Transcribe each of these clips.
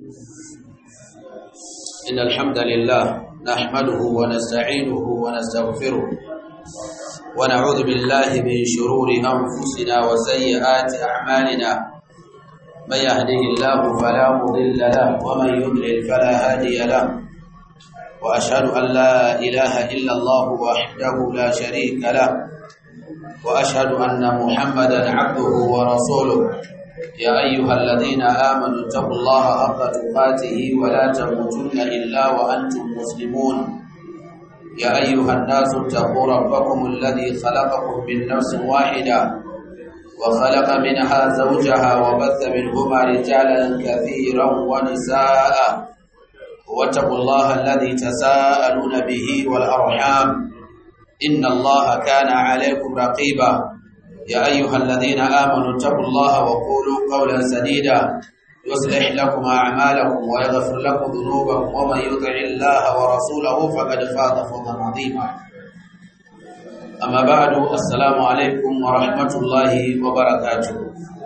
إن الحمد لله نحمده ونستعينه ونستغفره ونعوذ بالله من شرور أنفسنا وسيئات أعمالنا من يهده الله فلا مضل له ومن يضلل فلا هادي له وأشهد أن لا إله إلا الله وحده لا شريك له وأشهد أن محمدا عبده ورسوله يا أيها الذين آمنوا اتقوا الله حق تقاته ولا تموتن إلا وأنتم مسلمون يا أيها الناس اتقوا ربكم الذي خلقكم من نفس واحدة وخلق منها زوجها وبث منهما رجالا كثيرا ونساء واتقوا الله الذي تساءلون به والأرحام إن الله كان عليكم رقيبا يا أيها الذين آمنوا اتقوا الله وقولوا قولا سديدا يصلح لكم أعمالكم ويغفر لكم ذنوبكم ومن يطع الله ورسوله فقد فاز فوزا عظيما أما بعد السلام عليكم ورحمة الله وبركاته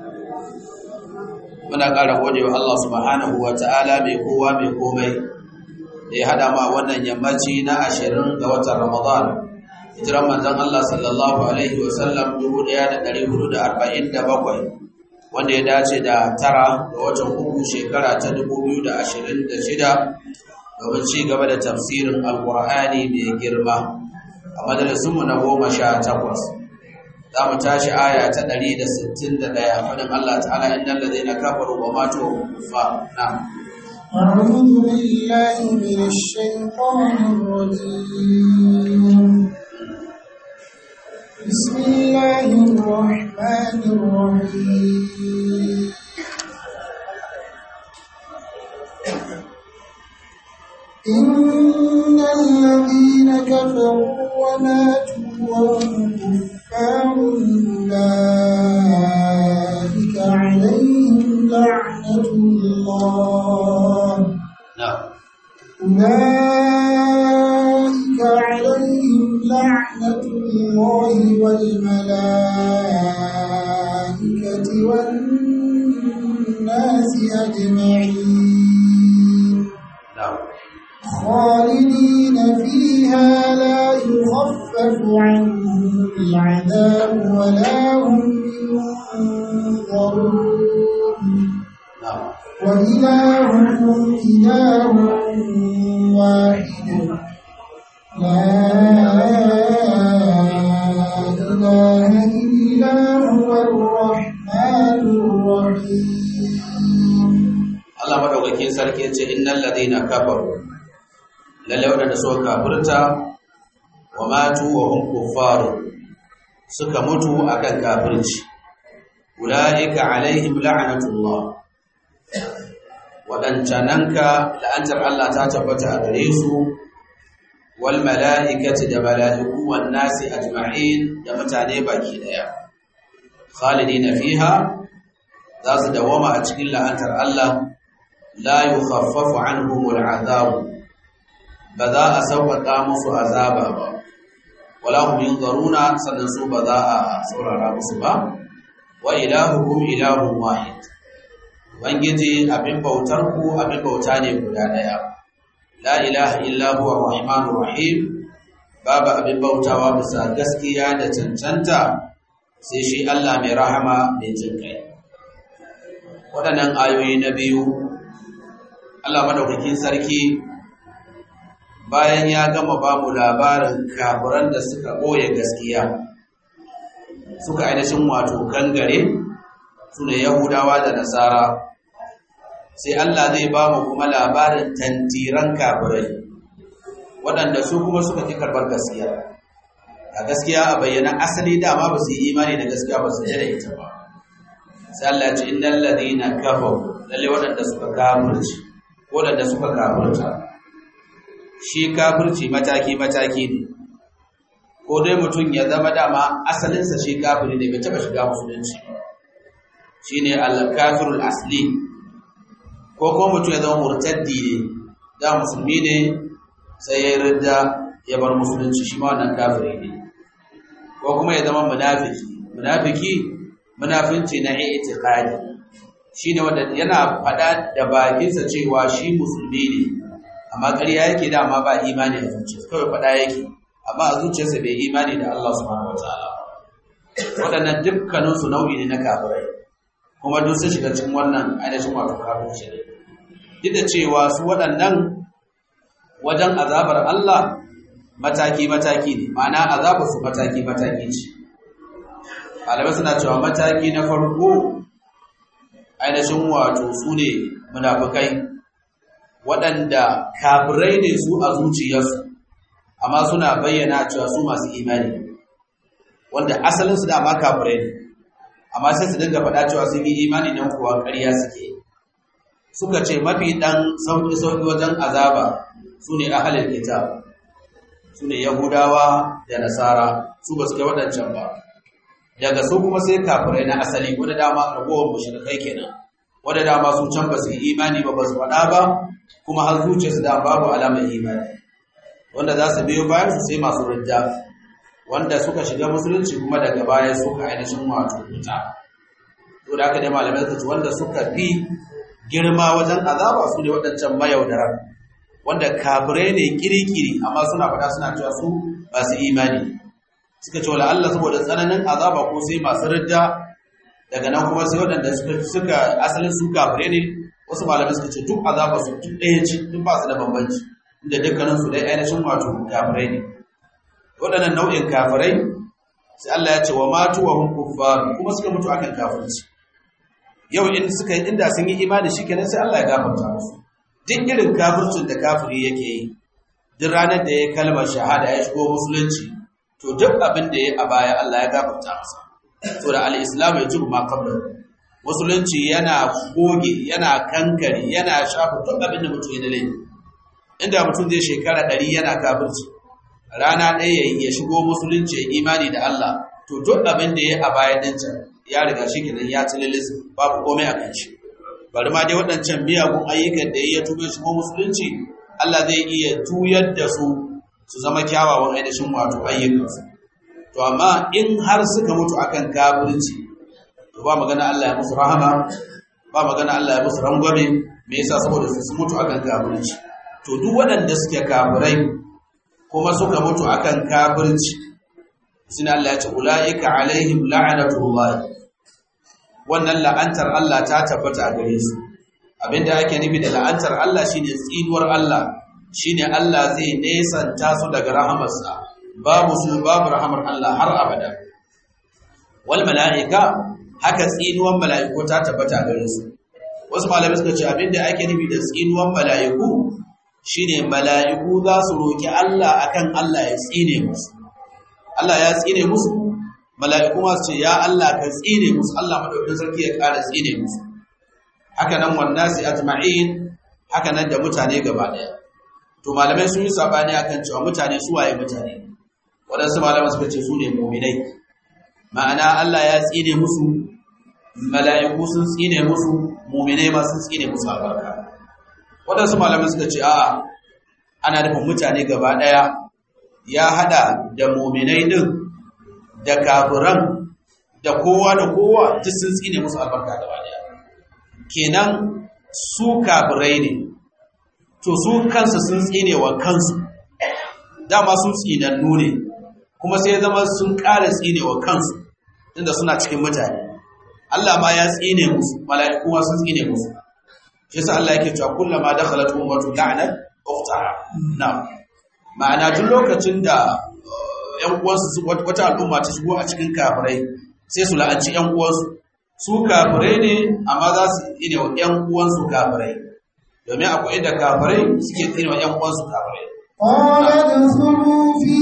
muna ƙara gode wa Allah subhanahu wa ta'ala mai kowa mai komai da ya haɗa ma wannan yammaci na ashirin ga watan Ramadan hijiran manzon Allah sallallahu alaihi wa sallam 1447 wanda ya dace da tara ga watan uku shekara ta 2026 domin ci gaba da tafsirin alkur'ani mai girma a majalisunmu na goma sha takwas za mu tashi aya ta 161 faɗin Allah ta'ala innal ladina kafaru wa matu fa na'am أعوذ بالله من الشيطان الرجيم بسم الله الرحمن الرحيم إن الذين كفروا وماتوا وهم كفار أولئك عليهم لعنة الله na'am أولئك عليهم لعنة الله والملائكة والناس أجمعين na'am خالدين فيها لا يخفف عنهم العذاب ولا هم ينظرون na'am وإلهكم إله واحد لا إله إلا هو الرحمن الرحيم Allah madaukakin sarki ya ce innal ladina kafaru lalle wadanda suka kafirta wa matu wa hum kuffaru suka mutu akan kafirci ulaika alaihim la'natullah wadancananka la'antar Allah ta tabbata a gare su wal mala'ikati da mala'iku wan nasi ajma'in da mutane baki daya khalidina fiha za su dawama a cikin la'antar Allah la yukhaffafu anhumul azab ba za a sauƙaƙa musu azaba ba wala hum yunzaruna sannan su ba za a saurara musu ba wa ilahukum ilahun wahid ubangiji abin bautar ku abin bauta ne guda daya la ilaha illa huwa rahmanur rahim babu abin bautawa bisa gaskiya da cancanta sai shi Allah mai rahama mai jinkai waɗannan ayoyi na biyu Allah madaukakin sarki bayan ya gama ba mu labarin kafiran da suka ɓoye gaskiya suka ainihin wato kangare su ne yahudawa da nasara sai Allah zai ba mu kuma labarin tantiran kafirai waɗanda su kuma suka fi karɓar gaskiya a gaskiya a bayyana asali dama ba su yi imani da gaskiya ba su da ita ba sai Allah ce innal ladina kafaru lalle waɗanda suka kafirci waɗanda suka kafirta shi kafirci mataki mataki ne ko dai mutum ya zama dama asalinsa shi kafiri ne bai taɓa shiga musulunci ba shine al-kafirul asli ko ko mutum ya zama murtaddi ne da musulmi ne sai ya ridda ya bar musulunci shi ma wannan kafiri ne ko kuma ya zama munafiki munafiki munafinci na i'tiqadi shine wanda yana faɗa da bakinsa cewa shi musulmi ne amma ƙarya yake da amma ba imani a zuciyarsa kawai faɗa yake amma a zuciyarsa bai imani da Allah subhanahu wataala waɗannan dukkanin su nau'i ne na kafirai kuma duk sun shiga cikin wannan ainihin wato kafirci ne duk da cewa su waɗannan wajen azabar Allah mataki-mataki ne ma'ana azabar su mataki-mataki ce malamai suna cewa mataki na farko ainihin wato su ne munafukai waɗanda kafirai ne su a zuciyarsu amma suna bayyana cewa su masu imani wanda asalinsu da ma kafirai ne amma sai su dinga faɗa cewa sun yi imani nan kuwa ƙarya suke suka ce mafi ɗan sauƙi-sauƙi wajen azaba su ne ahalin kitab su ne yahudawa da nasara su ba su kai waɗancan ba daga su kuma sai kafirai na asali wadda dama ragowar mushrikai kenan wadda dama su can ba su yi imani ba ba su faɗa ba kuma har zuciyarsu da babu alamar imani wanda za su biyo bayan su sai masu rijja wanda suka shiga musulunci kuma daga baya suka ainihin wato wuta to da aka dai malamai suka ce wanda suka fi girma wajen azaba su ne waɗancan mayaudaran wanda kafirai ne kirikiri amma suna faɗa suna cewa su masu imani suka ce wala Allah saboda tsananin azaba ko sai masu ridda daga nan kuma sai waɗanda suka asalin su kafirai ne wasu malamai suka ce duk azaba su duk ɗaya ce duk ba su da bambanci inda dukkanin su dai ainihin wato kafirai ne waɗannan nau'in kafirai sai Allah ya ce wa matu wa hum kuffar kuma suka mutu akan kafirci yau in suka yi inda sun yi imani shikenan sai Allah ya gafarta musu duk irin kafircin da kafiri yake yi duk ranar da ya kalmar shahada ya shigo musulunci to duk abin da ya a baya Allah ya gafarta masa to da al-islam ya jibu ma qabla musulunci yana goge yana kankare yana shafa duk abin da mutum ya dale inda mutum zai shekara ɗari yana kafirci rana ɗaya ya shigo musulunci ya imani da Allah to duk abin da ya a baya din can ya riga shi kenan ya tililis babu komai a kan shi bari ma dai waɗancan miyagun ayyukan da ya tube shigo musulunci Allah zai iya tuyar da su su zama kyawawan ainihin wato ayyukansu to amma in har suka mutu akan kafirci to ba magana Allah ya musu rahama ba magana Allah ya musu rangwame me yasa saboda su mutu akan kafirci to duk waɗanda suke kafirai kuma suka mutu akan kafirci sina Allah ya ce ulaika alaihim la'natullah wannan la'antar Allah ta tabbata a gare su abinda ake nufi da la'antar Allah shine tsinuwar Allah shine Allah zai nesanta su daga rahamarsa babu su babu rahamar Allah har abada wal mala'ika haka tsinuwan mala'iku ta tabbata gare su wasu malamai suka ce abinda ake nufi da tsinuwan mala'iku shine mala'iku za su roki Allah akan Allah ya tsine musu Allah ya tsine musu mala'iku ma su ce ya Allah ka tsine musu Allah madaukakin sarki ya ƙara tsine musu haka nan wannasi ajma'in haka nan da mutane gaba daya to malamai sun yi sabani akan cewa mutane su waye mutane waɗansu malamai suka ce su ne mu'minai ma'ana Allah ya tsine musu mala'iku sun tsine musu mu'minai ma sun tsine musu albarka waɗansu malamai suka ce a'a ana nufin mutane gaba daya ya hada da mu'minai din da kafiran da kowa da kowa duk sun tsine musu albarka gaba daya kenan su kafirai ne to su kansu sun tsine wa kansu dama sun tsinannu ne kuma sai zama sun ƙara tsine wa kansu inda suna cikin mutane Allah ma ya tsine musu mala'iku ma sun tsine musu shi yasa Allah yake cewa kullama dakhalat ummatu la'nat ukhtaha na ma'ana duk lokacin da ƴan uwansu wata al'umma ta shigo a cikin kafirai sai su la'anci ƴan uwansu su kafirai ne amma za su tsine wa ƴan uwansu kafirai domin akwai inda kafirai suke tsine wa ƴan uwansu kafirai قال ادخلوا في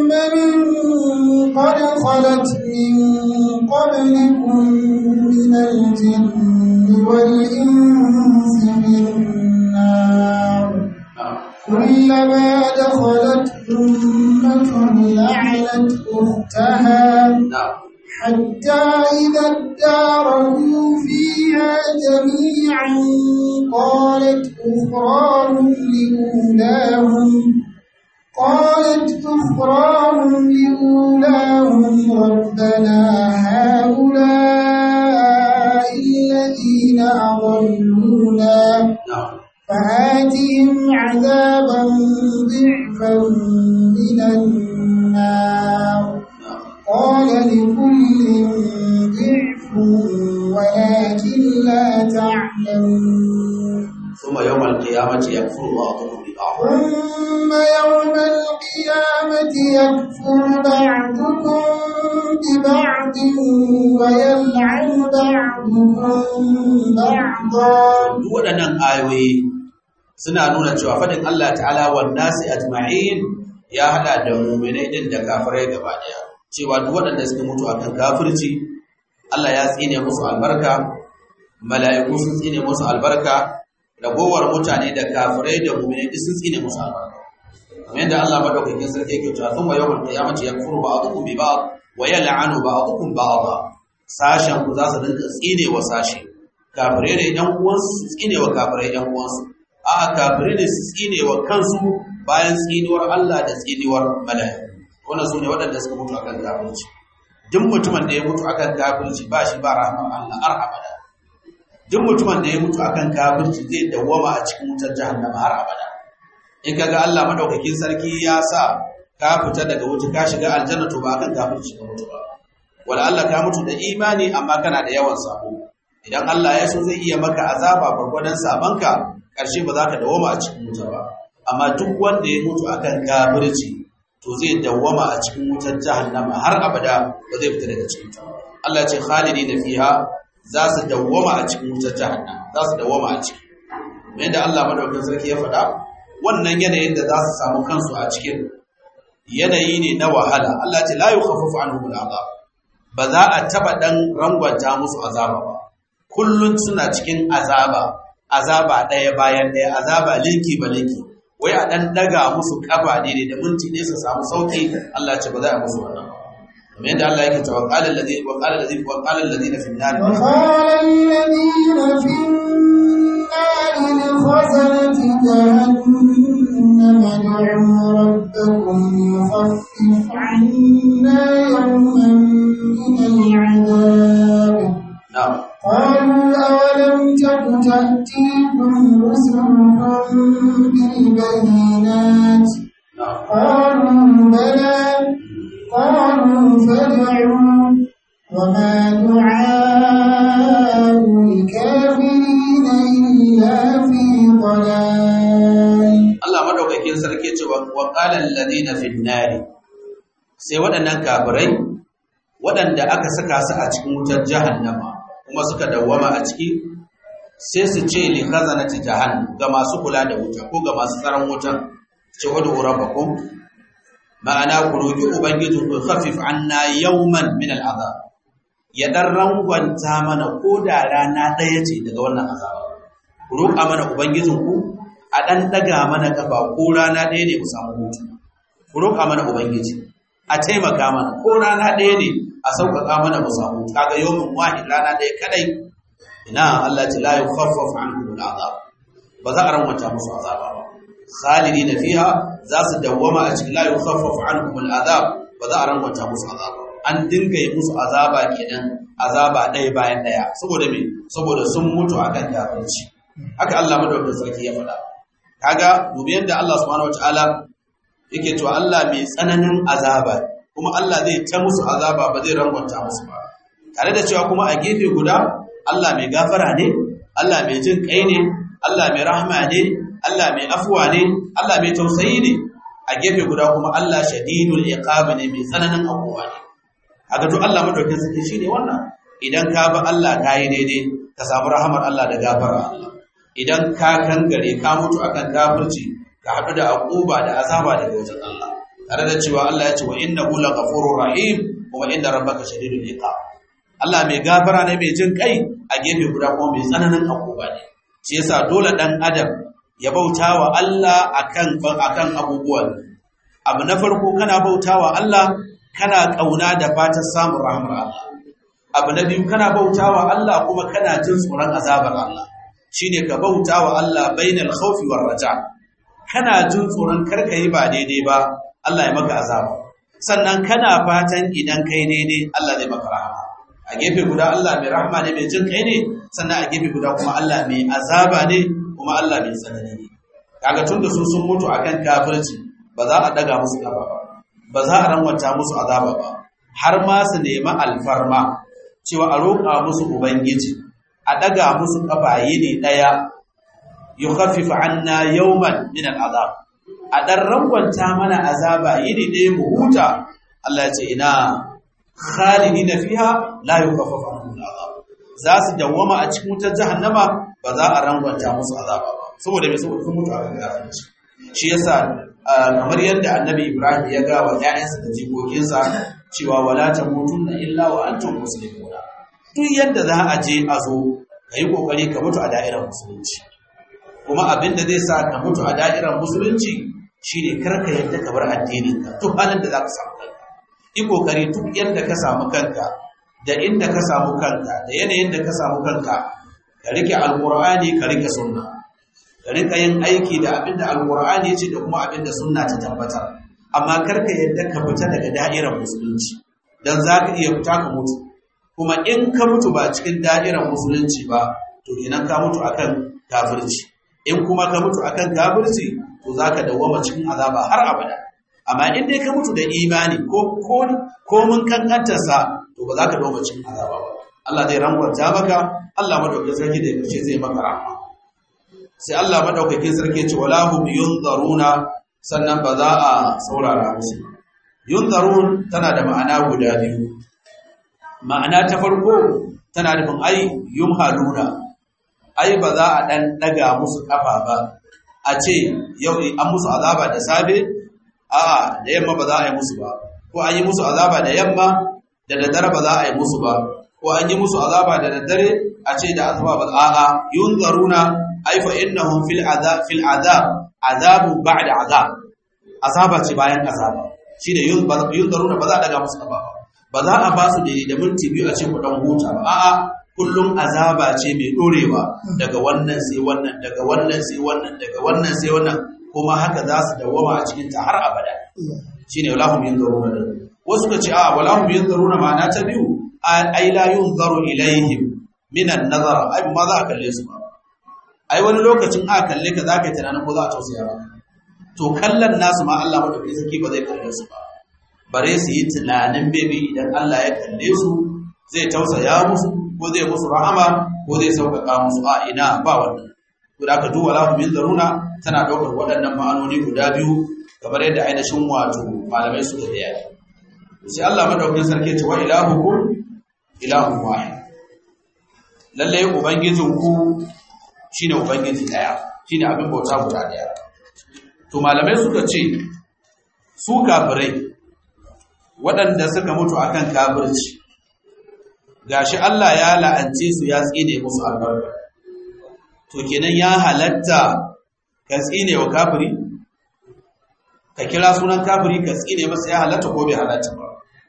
أمم قد خلت من قبلكم من الجن والإنس في النار كلما دخلت أمة لعنت أختها حتى إذا اداركوا فيها جميعا قالت أخراهم لأولاهم قالت أخراهم لأولاهم ربنا هؤلاء الذين أضلونا na'am فآتهم عذابا ضعفا من النار na'am قال لكل ضعف ولكن لا تعلمون ثم يوم القيامة يكفر بعضكم ببعض ثم يوم القيامة يكفر بعضكم ببعض ويلعن بعضكم بعضا duk waɗannan ayoyi suna nuna cewa faɗin Allah ta'ala wa nasi ajma'in ya hada da mu'minai din da kafirai gaba daya cewa duk waɗanda suka mutu akan kafirci Allah ya tsine musu albarka mala'iku sun tsine musu albarka ragowar mutane da kafirai da mu'minai duk sun tsine musu albarka kamar yadda Allah madaukakin sarki yake cewa thumma yawmal qiyamati yakfuru ba'dukum bi ba'd wa yal'anu ba'dukum ba'dha sashen ku za su dinga tsine wa sashi kafirai ne ɗan uwansu su tsine wa kafirai ɗan uwansu a'a kafirai ne su tsine wa kansu bayan tsinuwar Allah da tsinuwar mala'iku wannan sune waɗanda suka mutu akan kafirci duk mutumin da ya mutu akan kafirci ba shi ba rahmar Allah har abada duk mutumin da ya mutu akan kafirci zai dawwama a cikin wutar jahannama har abada in kaga Allah madaukakin sarki ya sa ka fita daga wuta ka shiga aljanna to ba akan kafirci ka mutu ba wala Allah ka mutu da imani amma kana da yawan sabo idan Allah ya so zai iya maka azaba gwargwadon sabanka ƙarshe ba za ka dawoma a cikin wuta ba amma duk wanda ya mutu akan kafirci to zai dawwama a cikin wutar jahannama har abada ba zai fita daga cikin ta Allah ya ce khalidina fiha za su dawwama a cikin wutar jahannama za su dawwama a ciki kamar yadda Allah madaukakin sarki ya faɗa wannan yanayin da za su samu kansu a cikin yanayi ne na wahala Allah ya ce la yukhaffafu anhum al'azab ba za a taba dan rangwanta musu azaba ba kullun suna cikin azaba azaba ɗaya bayan ɗaya azaba linki ba linki wai a ɗan ɗaga musu ƙafa ne ne da minti ne su samu sauƙi Allah ce ba za a musu wannan ba kamar yadda Allah yake cewa qala allazi wa qala allazi wa qala allazina fi an-nar وقال الذين في النار لخزنة جهنم ادعوا ربكم يخفف عنا يوما من العذاب na'am قالوا أولم تك تأتيكم رسلكم بالبينات na'am قالوا بلى قالوا فادعوا وما دعاء الكافرين إلا في ضلال Allah madaukakin sarki ce wa wa qala alladhina fi an-nar sai waɗannan kafirai waɗanda aka saka su a cikin wutar jahannama kuma suka dawwama a ciki sai su ce li khazanati jahannam ga masu kula da wuta ko ga masu tsaron wutan ce wadu rabbakum ma'ana ku roki ubangiji ku khafif anna yawman min al'azab ya dan rangwanta mana ko da rana ɗaya ce daga wannan azaba ku roƙa mana ubangijin ku a dan daga mana kafa ko rana ɗaya ne mu samu hutu ku roƙa mana ubangiji a taimaka mana ko rana ɗaya ne a sauƙaƙa mana mu samu hutu kaga yawmin wahid rana ɗaya kadai ina Allah ta la yukhaffafu ankum al'azab ba za a rangwanta musu azaba ba khalidina fiha za su dawwama a cikin la yukhaffafu ankum al'azab ba za a rangwanta musu azaba an dinga yi musu azaba kenan azaba ɗaya bayan ɗaya saboda me saboda sun mutu akan kafirci haka Allah madaukakin sarki ya faɗa kaga dubi yadda Allah subhanahu wataala yake cewa Allah mai tsananin azaba kuma Allah zai ta musu azaba ba zai rangwanta musu ba tare da cewa kuma a gefe guda Allah mai gafara ne Allah mai jin kai ne Allah mai rahama ne Allah mai afuwa ne Allah mai tausayi ne a gefe guda kuma Allah shadidul iqab ne mai tsananin abuwa ne kaga to Allah madaukakin sarki shine wannan idan ka bi Allah ka yi daidai ka samu rahamar Allah da gafara Allah idan ka kangare ka mutu akan kafirci ka haɗu da akuba da azaba daga wajen Allah tare da cewa Allah ya ce wa innahu laghafurur rahim kuma inna rabbaka shadidul iqab Allah mai gafara ne mai jin kai a gefe guda kuma mai tsananin akuba ne shi yasa dole dan adam ya bauta wa Allah akan akan abubuwan abu na farko kana bauta wa Allah kana kauna da fatan samun rahmar Allah abu na biyu kana bauta wa Allah kuma kana jin tsoron azabar Allah shine ka bauta wa Allah bainal khawfi war raja kana jin tsoron karka yi ba daidai ba Allah ya maka azaba sannan kana fatan idan kai daidai Allah zai maka rahama a gefe guda Allah mai rahama ne mai jin kai ne sannan a gefe guda kuma Allah mai azaba ne kuma Allah mai tsanani ne kaga tun da su sun mutu akan kafirci ba za a daga musu gaba ba ba za a ranwata musu azaba ba har ma su nemi alfarma cewa a roƙa musu ubangiji a daga musu kafaye ne daya yukhaffifu anna yawman min al'azab a dan rangwanta mana azaba yini ɗaya mu huta Allah ya ce ina khalidina fiha la yukhaffafu anhum al'azab za su dawwama a cikin wutar jahannama ba za a rangwanta musu azaba ba saboda me saboda sun mutu a kan kafirci shi yasa kamar yadda annabi Ibrahim ya ga wa ƴaƴansa da jikokinsa cewa wala tamutunna illa wa antum muslimuna duk yadda za a je a zo yi kokari ka mutu a da'irar musulunci kuma abin da zai sa ka mutu a da'irar musulunci shine karka yadda ka bar addinin ka duk halin da zaka samu kanka yi kokari duk yadda ka samu kanka da inda ka samu kanka da yanayin da ka samu kanka ka rike alqur'ani ka rike sunna ka rika yin aiki da abin da alqur'ani ya ce da kuma abin da sunna ta tabbatar amma karka yadda ka fita daga da'irar musulunci dan zaka iya fita ka mutu kuma in ka mutu ba cikin da'irar musulunci ba to idan ka mutu akan kafirci in kuma ka mutu akan kafirci to zaka dawwama cikin azaba har abada amma in dai ka mutu da imani ko ko ko mun kankantar sa to ba za ka dawwama cikin azaba ba Allah zai rangwanta maka Allah madaukakin sarki da yace zai maka rahama sai Allah madaukakin sarki ya ce wala hum yunzaruna sannan ba za a saurara musu yunzarun tana da ma'ana guda biyu ma'ana ta farko tana nufin ai yumhaluna ai ba za a dan daga musu kafa ba a ce yau an musu azaba da safe a'a da yamma ba za a yi musu ba ko an yi musu azaba da yamma da daddare ba za a yi musu ba ko an yi musu azaba da daddare a ce da azaba ba a'a yunzaruna ai fa innahum fil azab fil azab azabu ba'da azab azaba ce bayan azaba shine yunzaruna ba za a daga musu kafa ba ba za a ba su da minti biyu a ce ku dan huta ba a'a kullum azaba ce mai dorewa daga wannan sai wannan daga wannan sai wannan daga wannan sai wannan kuma haka za su dawama a cikin ta har abada shine walahum yanzuruna wasu ka ce a walahum yanzuruna ma'ana ta biyu ai la yunzaru ilaihim min an-nazar ai ma za a kalle su ba ai wani lokacin a kalle ka za ka yi tunanin ko za a tausaya ba to kallon nasu ma Allah madaukakin sarki ba zai kalle su ba bare su yi tunanin bebe idan Allah ya kalle su zai tausaya musu ko zai musu rahama ko zai sauƙaƙa musu a ina ba wannan to da aka duwa lahu min zaruna tana ɗaukar waɗannan ma'anoni guda biyu kamar yadda ainihin wato malamai suka da yaki sai Allah madaukakin sarki ce wa ilahukum ilahun wahid lalle ubangijin ku shine ubangiji daya shine abin bauta guda daya to malamai suka ce su kafirai waɗanda suka mutu akan kafirci gashi Allah ya la'ance su ya tsine musu albarka to kenan ya halatta ka tsine wa kafiri ka kira sunan kafiri ka tsine masa ya halatta ko bai halatta ba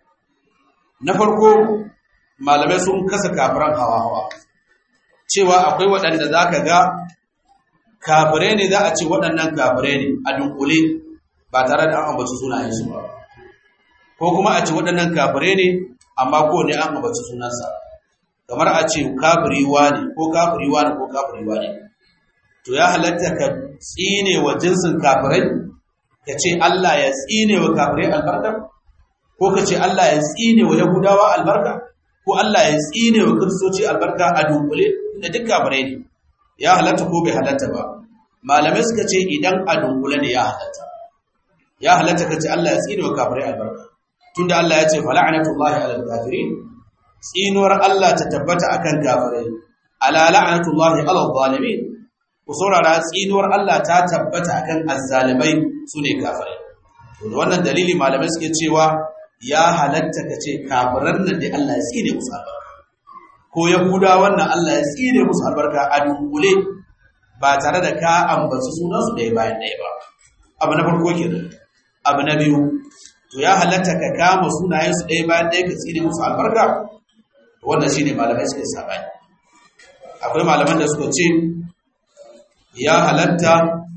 na farko malamai sun kasa kafiran hawa-hawa cewa akwai waɗanda za ka ga kafirai ne za a ce waɗannan kafirai ne a dunkule ba tare da an ambaci sunayensu ba ko kuma a ce waɗannan kafirai ne amma ko ne an ambaci sunansa kamar a ce kafiri ne ko kafiri ne ko kafiri ne to ya halatta ka tsine wa jinsin kafirai ka ce Allah ya tsine wa kafirai albarka ko ka ce Allah ya tsine wa yahudawa albarka ko Allah ya tsine wa kiristoci albarka a dunkule da duk kafirai ne ya halatta ko bai halatta ba malamai suka ce idan a dunkule ne ya halatta ya halatta ka ce Allah ya tsine wa kafirai albarka tunda Allah ya ce fala'natullahi alal kafirin tsinuwar Allah ta tabbata akan kafirai ala la'natullahi alal zalimin ku saurara tsinuwar Allah ta tabbata akan azzalimai sune kafirai to da wannan dalili malamai suke cewa ya halatta ka ce kafiran nan da Allah ya tsine musu albarka ko yahuda wannan Allah ya tsine musu albarka a dunkule ba tare da ka ambaci sunansu ɗaya bayan ɗaya ba abu na farko kenan abu na biyu to ya halatta ka kama sunayensu ɗaya bayan ɗaya ka tsine musu albarka wannan shine malamai suke sabani akwai malaman da suka ce ya halatta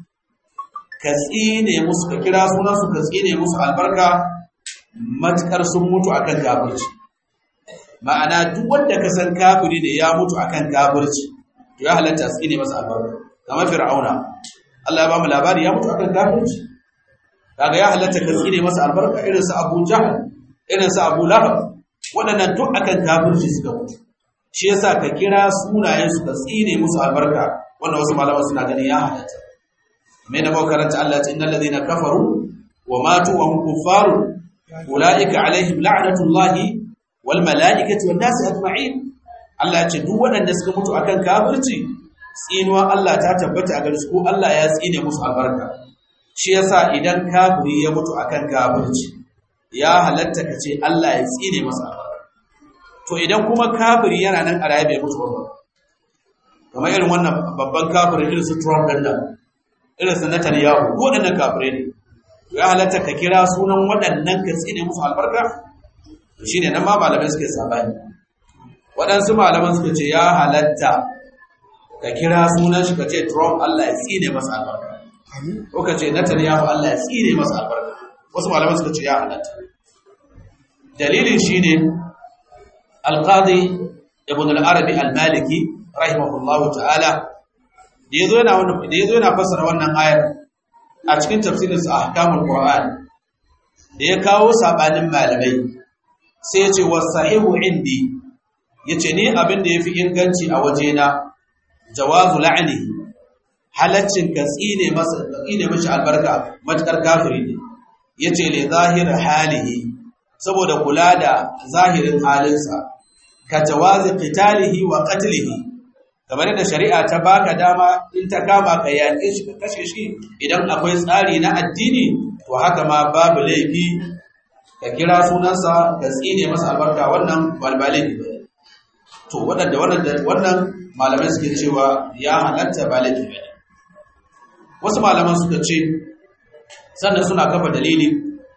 ka tsine musu ka kira sunansu ka tsine musu albarka matukar sun mutu akan kafirci ma'ana duk wanda ka san kafiri ne ya mutu akan kafirci to ya halatta su ne masa albarka kamar fir'auna Allah ya ba mu labari ya mutu akan kafirci kaga ya halatta ka tsine masa albarka irin su Abu Jahl irin su Abu Lahab waɗannan duk akan kafirci suka mutu shi yasa ka kira sunayen su ka tsine musu albarka wannan wasu malaman suna ganin ya halatta mai da makaranta Allah ta innal ladina kafaru wa matu wa hum kuffaru ulaika alaihim la'natullahi wal malaikati wan nasi ajma'in Allah ya ce duk waɗanda suka mutu akan kafirci tsinuwa Allah ta tabbata a gare su ko Allah ya tsine musu albarka shi yasa idan kafiri ya mutu akan kafirci ya halatta ka ce Allah ya tsine masa albarka to idan kuma kafiri yana nan a raye bai mutu ba kamar irin wannan babban kafirin irin su Trump din nan irin su Netanyahu duk waɗannan kafirai ne ya halatta ka kira sunan waɗannan ka tsine musu albarka shine nan ma malamai suke sabani waɗansu malaman suka ce ya halatta ka kira sunan shi ka ce Trump Allah ya tsine masa albarka ko ka ce Netanyahu Allah ya tsine masa albarka wasu malaman suka ce ya halatta dalilin shine alqadi ibn al-arabi al-maliki rahimahullahu ta'ala da yazo yana wannan da yazo yana fassara wannan ayar a cikin tafsirin sa ahkamul qur'an da ya kawo sabanin malamai sai ya ce wasahihu indi yace ni abin da yafi inganci a wajena jawazu la'ni halaccin ka tsine masa tsine mishi albarka matakar kafiri ne yace li zahir halihi saboda kula da zahirin halinsa ka jawazi qitalihi wa qatlihi kamar da shari'a ta baka dama in ta kama ka yaƙe shi ka kashe shi idan akwai tsari na addini to haka ma babu laifi ka kira sunansa ka tsine masa albarka wannan balbalin ne to waɗanda wannan malamai suke cewa ya halatta ba laifi ba ne wasu malaman suka ce sannan suna kafa dalili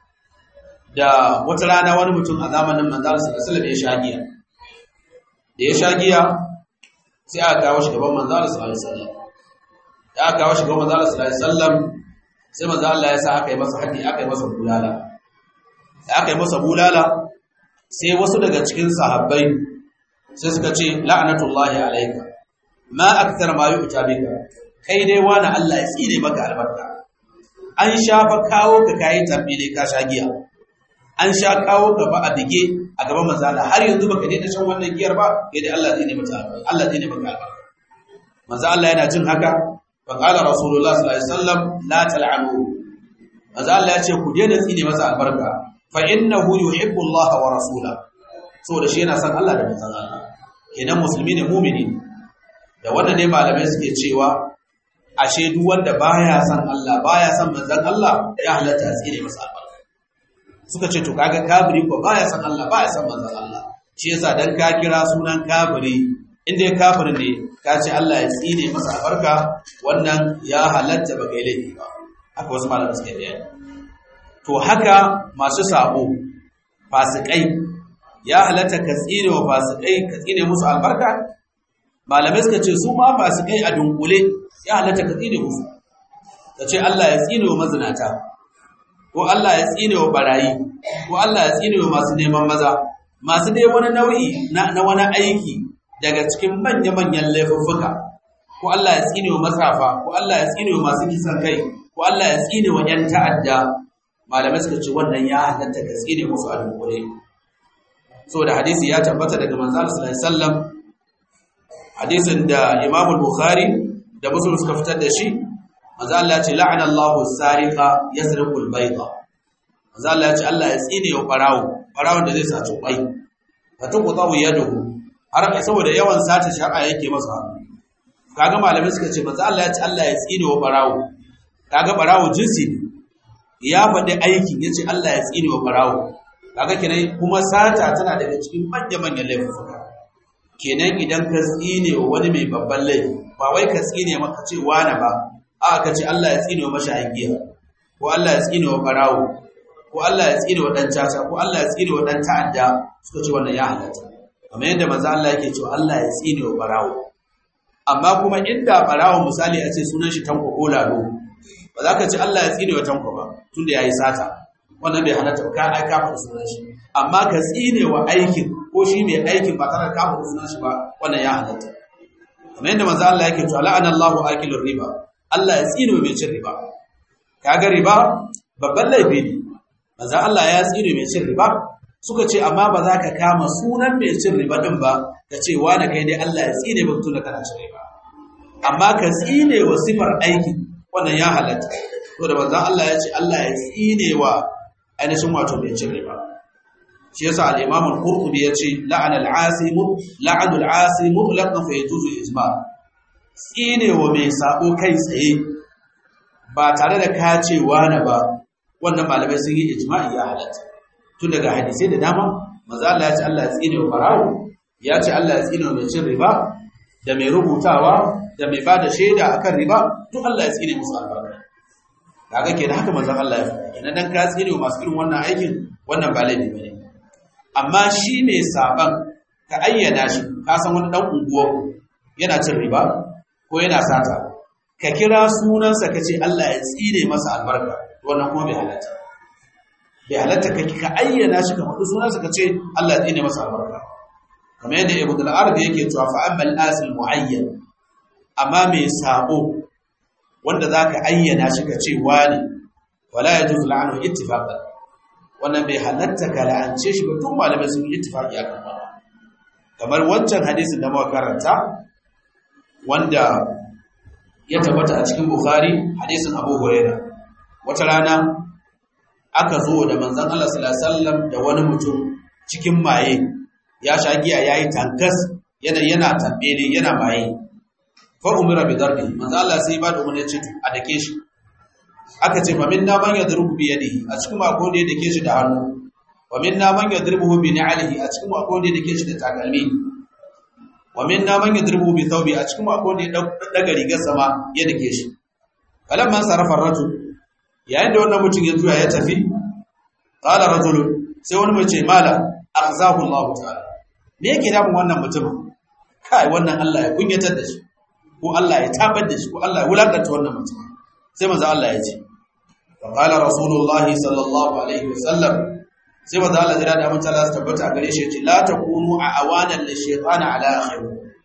da wata rana wani mutum a zamanin manzara sallallahu ya sha giya da ya sha giya sai aka kawo shi gaban manzara sallallahu alaihi wasallam da aka kawo shi gaban manzara sallallahu alaihi wasallam sai manzo Allah ya sa aka yi masa haddi aka yi masa bulala da aka yi masa bulala sai wasu daga cikin sahabbai sai suka ce la'anatullahi alayka ma akthar ma yu'ta bika kai dai wani Allah ya tsine maka albarka an shafa kawo ka kai tambile ka sha giya an sha kawo ka ba a bige a gaban manzo Allah har yanzu baka daina shan wannan giyar ba kai dai Allah tsine maka albarka Allah tsine maka albarka manzo Allah yana jin haka fa qala rasulullah sallallahu alaihi wasallam la tal'anu manzo Allah ya ce ku daina tsine masa albarka fa innahu yuhibbu Allah wa rasulahu saboda shi yana son Allah da manzon Allah kenan musulmi ne mumini da wannan ne malamai suke cewa ashe duk wanda baya son Allah baya son manzon Allah ya halatta a tsire masa albarka suka ce to kaga kafiri ko baya son Allah baya son manzon Allah shi yasa dan ka kira sunan kafiri inda ya kafirin ne ka ce Allah ya tsine masa albarka wannan ya halatta ba kai laifi ba haka wasu malamai suke bayani to haka masu sabo fasikai ya halatta ka tsine wa fasikai ka tsine musu albarka malamai suka ce su ma fasikai a dunkule ya halatta ka tsine musu ka ce Allah ya tsine wa mazinata ko Allah ya tsine wa barayi ko Allah ya tsine wa masu neman maza masu dai wani nau'i na, na wani aiki daga cikin manya-manyan laifuffuka ko Allah ya tsine wa matsafa ko Allah ya tsine wa masu kisan kai ko Allah ya tsine wa 'yan ta'adda malamai suka ce wannan ya halatta ka tsine musu a dunkule saboda hadisi ya tabbata daga manzal sallallahu alaihi wasallam hadisin da Imam Bukhari da Muslim suka fitar da shi manzo Allah ya ce la'ana Allahu sariqa yasriqu al-bayda manzo Allah ya ce Allah ya tsine wa barawo barawon da zai saci kwai fa tuqtawu yaduhu har saboda yawan sata shar'a yake masa kaga malamai suka ce manzo Allah ya ce Allah ya tsine wa barawo kaga barawo jinsi ya faɗi aikin yace Allah ya tsine wa barawo kaga kenan kuma sata tana daga cikin manya-manyan laifuka kenan idan ka tsine wa wani mai babban laifi ba wai ka tsine maka ce wani ba a ka ce Allah ya tsine wa mashayin giya ko Allah ya tsine wa barawo ko Allah ya tsine wa dan caca ko Allah ya tsine wa dan ta'adda suka ce wannan ya halatta kamar yadda manzo Allah yake cewa Allah ya tsine wa barawo amma kuma inda barawo misali a ce sunan shi tanko ko lalo ba za ka ce Allah ya tsine wa tanko ba tunda yayi sata wannan bai halatta ka ai ka faɗi sunan shi amma ka tsine wa aikin ko shi mai aikin ba tare da kama sunan shi ba wannan ya halatta kamar yadda manzo Allah yake cewa la'ana Allahu akilur riba Allah ya tsine mai cin riba kaga riba babban laifi ne manzo Allah ya tsine mai cin riba suka ce amma ba za ka kama sunan mai cin riba din ba ka ce wani kai dai Allah ya tsine ba tun da kana cin riba amma ka tsine wa sifar aiki wannan ya halatta to da manzo Allah ya ce Allah ya tsine wa ainihin wato mai cin riba shi yasa al-Imam al-Qurtubi yace la'ana al-asim la'anu al-asim mutlaqan fa yajuzu ijma tsine wa mai sabo kai tsaye ba tare da ka ce wani ba wannan malamai sun yi ijma'i ya halatta tun daga hadisai da dama manzo Allah ya ce Allah ya tsine wa farawo ya ce Allah ya tsine wa mai cin riba da mai rubutawa da mai bada shaida akan riba duk Allah ya tsine musu albarka kaga kenan haka manzon Allah ya faɗa kenan dan ka tsine wa masu irin wannan aikin wannan ba laifi bane amma shi mai saban ka ayyana shi ka san wani dan unguwa yana cin riba ko yana sata ka kira sunansa ka ce Allah ya tsine masa albarka wannan kuma bai halatta bai halatta ka ka ayyana shi ka faɗi sunansa ka ce Allah ya tsine masa albarka kamar yadda Ibn al-Arabi yake cewa fa amma al-asil muayyan amma mai sabo wanda zaka ayyana shi ka ce wani wala yajuzu la'anu ittifaqan wannan bai halatta ka la'ance shi ba tun malamai sun yi ittifaqi akan wannan kamar wancan hadisin da muka karanta wanda ya tabbata a cikin Bukhari hadisin Abu Hurairah wata rana aka zo da manzon Allah sallallahu alaihi wasallam da wani mutum cikin maye ya sha giya yayi tankas yana yana tambele yana maye fa umira bi darbi manzon Allah sai ba da umarni ya ce a dake shi aka ce fa minna man yadrubu bi yadihi a cikin mako da ya dake shi da hannu wa minna man yadrubu bi ni'alihi a cikin mako da ya dake shi da takalmi wa minna man yadrubu bi thawbi a cikin mako da ya daga rigar sama ya dake shi falamman sarafa rajul yayin da wannan mutum ya juya ya tafi qala rajul sai wani mai ce mala akhzahu Allah ta'ala me yake damun wannan mutumin kai wannan Allah ya kunyatar da shi ko Allah ya tabar da shi ko Allah ya wulakanta wannan mutumin sai manzo Allah ya ce wa qala rasulullah sallallahu alaihi wasallam sai manzo Allah jira da amince Allah tabbata gare shi ya ce la takunu a awanan lishaytani ala akhiru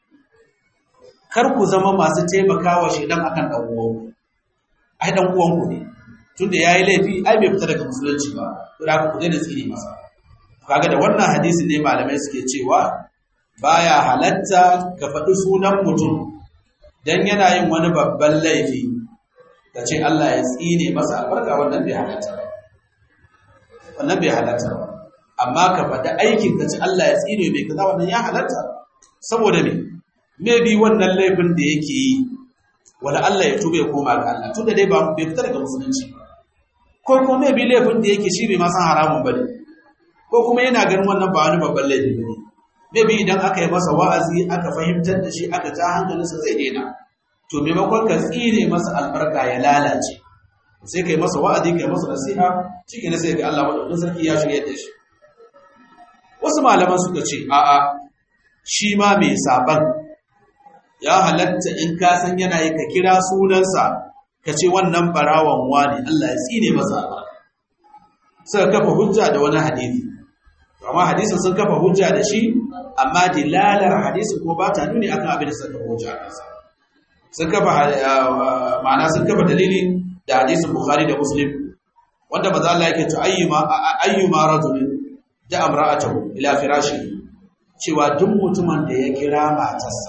kar ku zama masu taimakawa shedan akan dan uwanku ai dan uwanku ne tunda yayi laifi ai bai fita daga musulunci ba to da ku daina tsiri masa kaga da wannan hadisi ne malamai suke cewa baya halatta ka faɗi sunan mutum dan yana yin wani babban laifi ka ce Allah ya tsine masa albarka wannan bai halatta ba wannan bai halatta ba amma ka faɗi aikin ka ce Allah ya tsine mai kaza wannan ya halatta saboda me maybe wannan laifin da yake yi wala Allah ya tube ya koma ga Allah tunda dai ba bai fita daga musulunci ba ko kuma maybe laifin da yake shi bai ma san haramun bane ko kuma yana ganin wannan ba wani babban laifi bane maybe idan aka yi masa wa'azi aka fahimtar da shi aka ja hankalinsa zai daina to maimakon ka tsire masa albarka ya lalace sai kai masa wa'azi kai masa nasiha cikin sai ga Allah madaukakin sarki ya shirye da shi wasu malaman suka ce a'a shi ma mai saban ya halatta in ka san yana yi ka kira sunansa ka ce wannan barawan wani Allah ya tsine masa albarka suka kafa hujja da wani hadisi amma hadisin sun kafa hujja da shi amma dilalar hadisin ko ba ta nuni akan abin da suka hujja kansa sun kafa ma'ana sun kafa dalili da hadisin Bukhari da Muslim wanda maza Allah yake to ayyuma ayyuma rajulin da amra'atahu ila firashi cewa duk mutumin da ya kira matarsa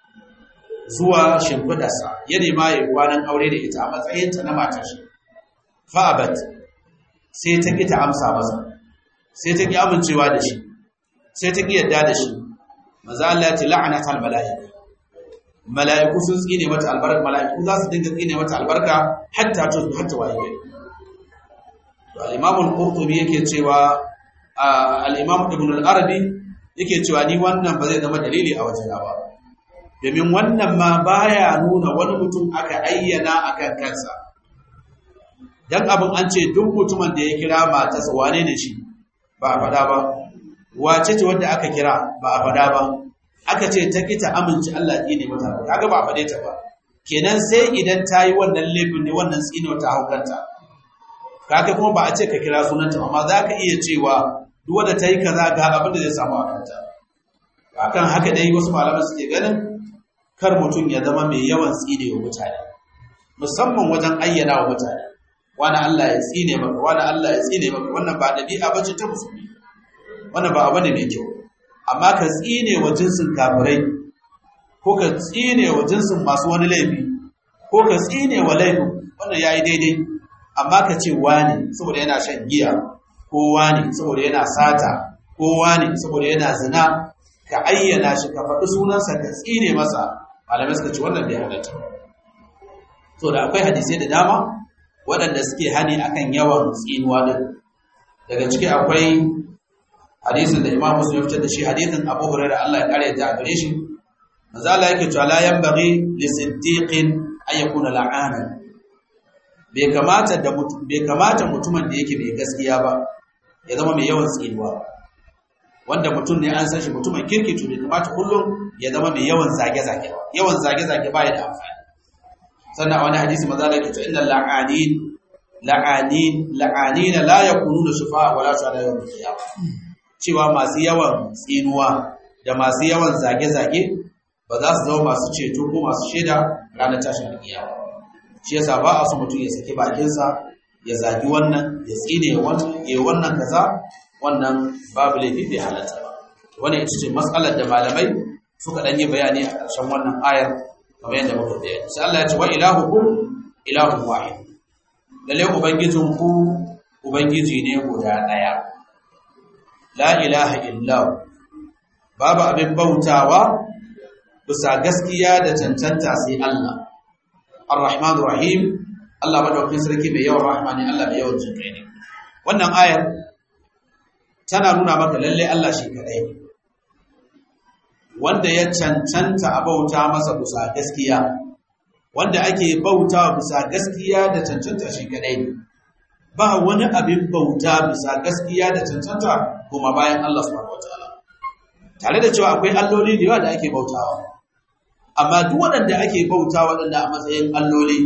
zuwa shimfidarsa ya nema ya kwanan aure da ita a matsayinta na matar shi fa'abat sai ta ki ta amsa masa sai ta ki amincewa da shi sai ta ki yadda da shi maza Allah ya ce la'anat al mala'ika mala'iku sun tsine mata albarka mala'iku za su dinga tsine mata albarka hatta to hatta waye gari to al-imam al-qurtubi yake cewa al-imam ibn al-arabi yake cewa ni wannan ba zai zama dalili a wajena ba domin wannan ma baya nuna wani mutum aka ayyana akan kansa dan abin an ce duk mutumin da ya kira matarsa wane ne shi ba a faɗa ba wace ce wanda aka kira ba a faɗa ba aka ce ta kita amince Allah ya ne mata kaga ba a faɗe ta ba kenan sai idan ta yi wannan laifin ne wannan tsino ta haukanta kaga kuma ba a ce ka kira sunanta amma za ka iya cewa duk wanda ta yi kaza ga abin da zai samu a kanta akan haka dai wasu malaman suke ganin kar mutum ya zama mai yawan tsine wa mutane musamman wajen ayyana wa mutane wani Allah ya tsine maka wani Allah ya tsine maka wannan ba dabi'a bace ta musulmi wannan ba abu ne mai kyau amma ka tsine wa jinsin kafirai ko ka tsine wa jinsin masu wani laifi ko ka tsine wa laifin wannan yayi daidai amma ka ce wani saboda yana shan giya ko wani saboda yana sata ko wani saboda yana zina ka ayyana shi ka faɗi sunansa ka tsine masa malamai suka ce wannan bai halatta to da akwai hadisai da dama waɗanda suke hani akan yawan tsinuwa din daga ciki akwai hadisin da Imam Muslim ya fitar da shi hadisin Abu Hurairah Allah ya kare ta gare shi manzo Allah yake cewa la yanbaghi li siddiqin an yakuna la'ana bai kamata da bai kamata mutumin da yake mai gaskiya ba ya zama mai yawan tsinuwa wanda mutum ne an san shi mutumin kirki to bai kamata kullum ya zama mai yawan zage-zage ba yawan zage-zage ba ya da amfani sannan a wani hadisi maza da ke cewa innal la'anin la'anin la'anina la yakununa shufa'a wala shuhada yawm al-qiyamah cewa masu yawan tsinuwa da masu yawan zage-zage ba za su zama masu ceto ko masu shaida ranar tashin kiyama shi yasa ba a so mutum ya saki bakinsa ya zagi wannan ya tsine wannan ya wannan kaza wannan babu laifi bai halatta ba wannan ita ce matsalar da malamai suka dan yi bayani a ƙarshen wannan ayar kamar yadda muka bayani sai Allah ya ce wa ilahukum ilahun wahid lalle ubangijin ku ubangiji ne guda daya la ilaha illa babu abin bautawa bisa gaskiya da cancanta sai Allah ar-rahman rahim Allah madaukakin sarki mai yawan rahmani Allah mai yawan jinkai ne wannan ayar tana nuna maka lalle Allah shi kadai ne wanda ya cancanta a bauta masa bisa gaskiya wanda ake bauta bisa gaskiya da cancanta shi kadai ne ba wani abin bauta bisa gaskiya da cancanta kuma bayan Allah subhanahu wataala tare da cewa akwai alloli da yawa da ake bautawa amma duk waɗanda ake bauta waɗanda a matsayin alloli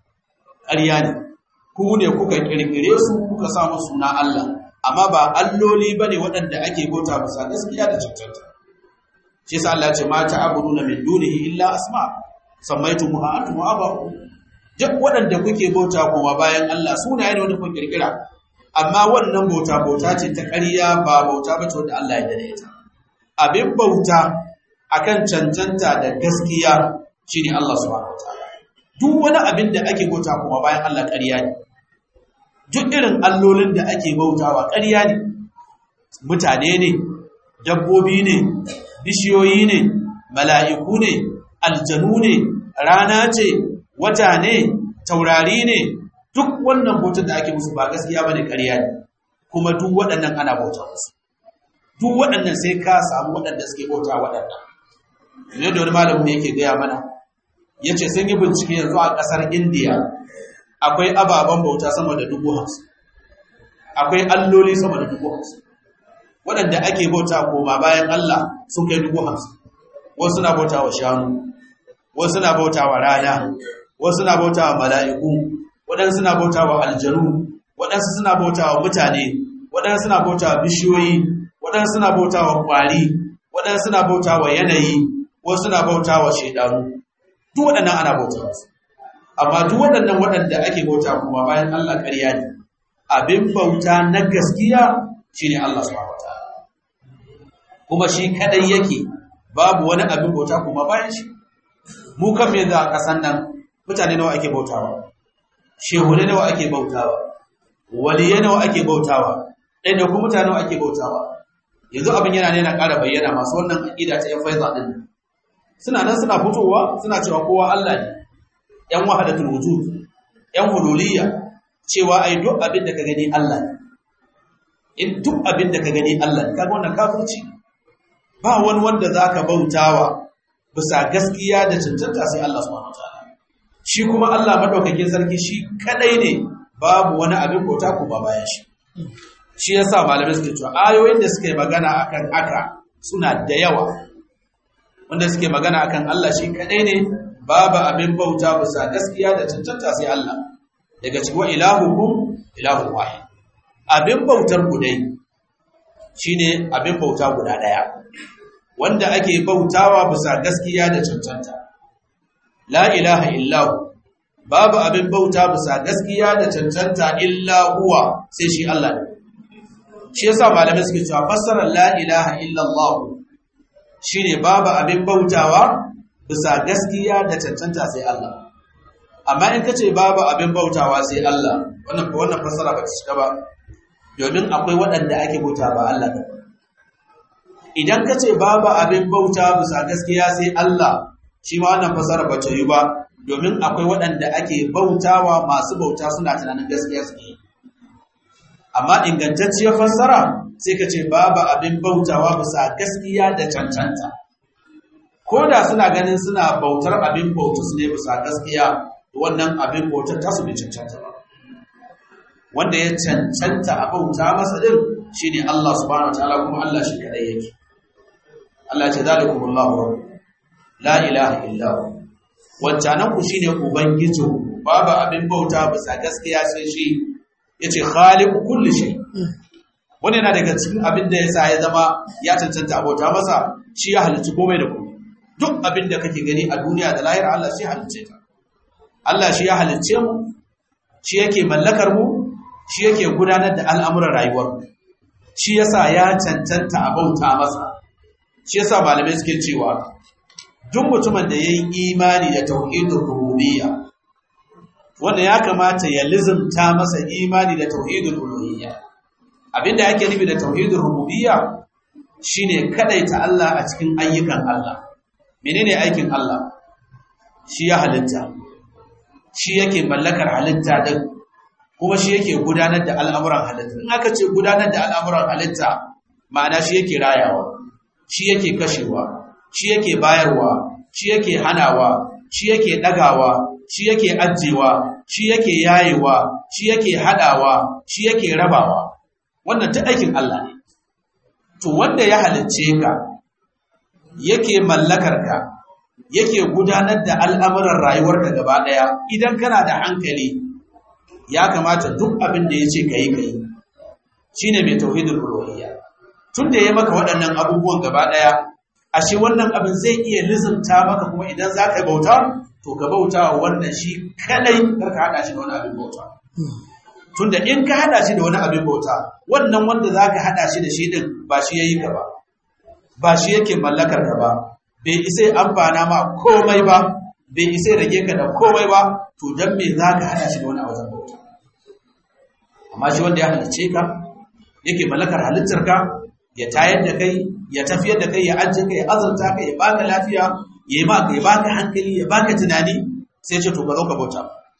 ƙarya ne ku ne kuka ƙirƙire su kuka samu suna Allah amma ba alloli bane waɗanda ake bauta bisa gaskiya da cancanta shi yasa Allah ya ce ma ta'buduna min dunihi illa asma sammaytumuha antum wa aba'u duk waɗanda kuke bauta kuma bayan Allah sunaye ne wanda kun kirkira amma wannan bauta bauta ce ta ƙarya ba bauta bace wanda Allah ya dade ta abin bauta akan cancanta da gaskiya shine Allah subhanahu wataala duk wani abin da ake bauta kuma bayan Allah ƙarya ne duk irin allolin da ake bautawa ƙarya ne mutane ne dabbobi ne bishiyoyi ne mala'iku ne aljanu ne rana ce wata ne taurari ne duk wannan bautar da ake musu ba gaskiya ba ne ƙarya ne kuma duk waɗannan ana bauta musu duk waɗannan sai ka samu waɗanda suke bauta waɗannan ne da wani malamin yake gaya mana ya ce sun yi bincike yanzu a ƙasar indiya akwai ababen bauta sama da dubu hamsin akwai alloli sama da dubu hamsin waɗanda ake bauta koma bayan Allah sun kai dubu hamsin wasu na bauta wa shanu wasu na bauta wa rana wasu na bauta wa mala'iku waɗansu na bauta wa aljanu waɗansu suna bauta wa mutane waɗansu na bauta wa bishiyoyi waɗansu na bauta wa ƙwari waɗansu na bauta wa yanayi wasu na bauta wa shaidanu duk waɗannan ana bauta wasu amma duk waɗannan waɗanda ake bauta kuma bayan Allah ƙarya ne abin bauta na gaskiya shine Allah subhanahu wataala kuma shi kadai yake babu wani abin bauta kuma bayan shi mu kan me da kasan nan mutane nawa ake bautawa shehune nawa ake bautawa waliye nawa ake bautawa ɗaya da kuma mutane nawa ake bautawa yanzu abin yana ne na ƙara bayyana masu wannan aƙida ta yan faiza din suna nan suna fitowa suna cewa kowa Allah ne yan wahadatul wujud yan hululiyya cewa ai duk abin da ka gani Allah ne in duk abin da ka gani Allah ne kaga wannan kafirci ba wani wanda zaka bautawa bisa gaskiya da cancanta sai Allah subhanahu wataala shi kuma Allah madaukakin sarki shi kadai ne babu wani abin bauta ko ba bayan shi shi yasa malamai suke cewa ayoyin da suke magana akan haka suna da yawa wanda suke magana akan Allah shi kadai ne babu abin bauta bisa gaskiya da cancanta sai Allah daga cikin wa ilahukum ilahun wahid abin bautar ku dai shine abin bauta guda ɗaya wanda ake bautawa bisa gaskiya da cancanta la ilaha illahu babu abin bauta bisa gaskiya da cancanta illa huwa sai shi Allah ne shi yasa malamai suke cewa fassarar la ilaha illallah shine babu abin bautawa bisa gaskiya da cancanta sai Allah amma in kace babu abin bautawa sai Allah wannan wannan fassara ba ta cika ba domin akwai waɗanda ake bauta ba Allah ba idan kace babu abin bauta bisa gaskiya sai Allah shi ma wannan fassara ba ta yi ba domin akwai waɗanda ake bautawa masu bauta suna tunanin gaskiya su yi amma ingantacciyar fassara sai ka ce babu abin bautawa bisa gaskiya da cancanta ko da suna ganin suna bautar abin bautu su ne bisa gaskiya wannan abin bautar ta su bai cancanta ba wanda ya cancanta a bauta masa din shine Allah subhanahu wataala kuma Allah shi kadai yake Allah ce zalikumullahu la ilaha illa hu wancanan ku shine ubangiji babu abin bauta bisa gaskiya sai shi yace khaliqu kulli shay wani yana daga cikin abin da yasa ya zama ya cancanta abota masa shi ya halicci komai da komai duk abin da kake gani a duniya da lahira Allah shi halicce ta Allah shi ya halicce mu shi yake mallakar mu shi yake gudanar da al'amuran rayuwar mu shi yasa ya cancanta abauta masa shi yasa malamai suke cewa duk mutumin da yayi imani da tauhidur rububiyya wanda ya kamata ya lizimta masa imani da tauhidul uluhiyya abinda yake nufi da tauhidul rububiyya shine kadaita Allah a cikin ayyukan Allah menene aikin Allah shi ya halitta shi yake mallakar halitta din kuma shi yake gudanar da al'amuran halitta in aka ce gudanar da al'amuran halitta ma'ana shi yake rayawa shi yake kashewa shi yake bayarwa shi yake hanawa shi yake dagawa shi yake ajewa shi yake yayewa shi yake hadawa shi yake rabawa wannan ta aikin Allah ne to wanda ya halicce ka yake mallakar ka yake gudanar da al'amuran rayuwarka gaba daya idan kana da hankali ya kamata duk abin da yace kai kai shine mai tauhidul uluhiyya tunda ya maka waɗannan abubuwan gaba daya ashe wannan abin zai iya lizumta maka kuma idan za ka yi bauta to ka bauta wa wannan shi kadai kar ka hada shi da wani abin bauta tunda in ka hada shi da wani abin bauta wannan wanda za ka hada shi da shi din ba shi yayi ka ba ba shi yake mallakar ka ba bai isa amfana ma komai ba bai isa rage ka da komai ba to dan me za ka hada shi da wani abin bauta amma shi wanda ya halicce ka yake mallakar halittar ka ya tayar da kai ya tafiyar da kai ya ajiye ka ya azurta ka ya baka lafiya ya yi maka ya baka hankali ya baka tunani sai ce to ka zo ka bauta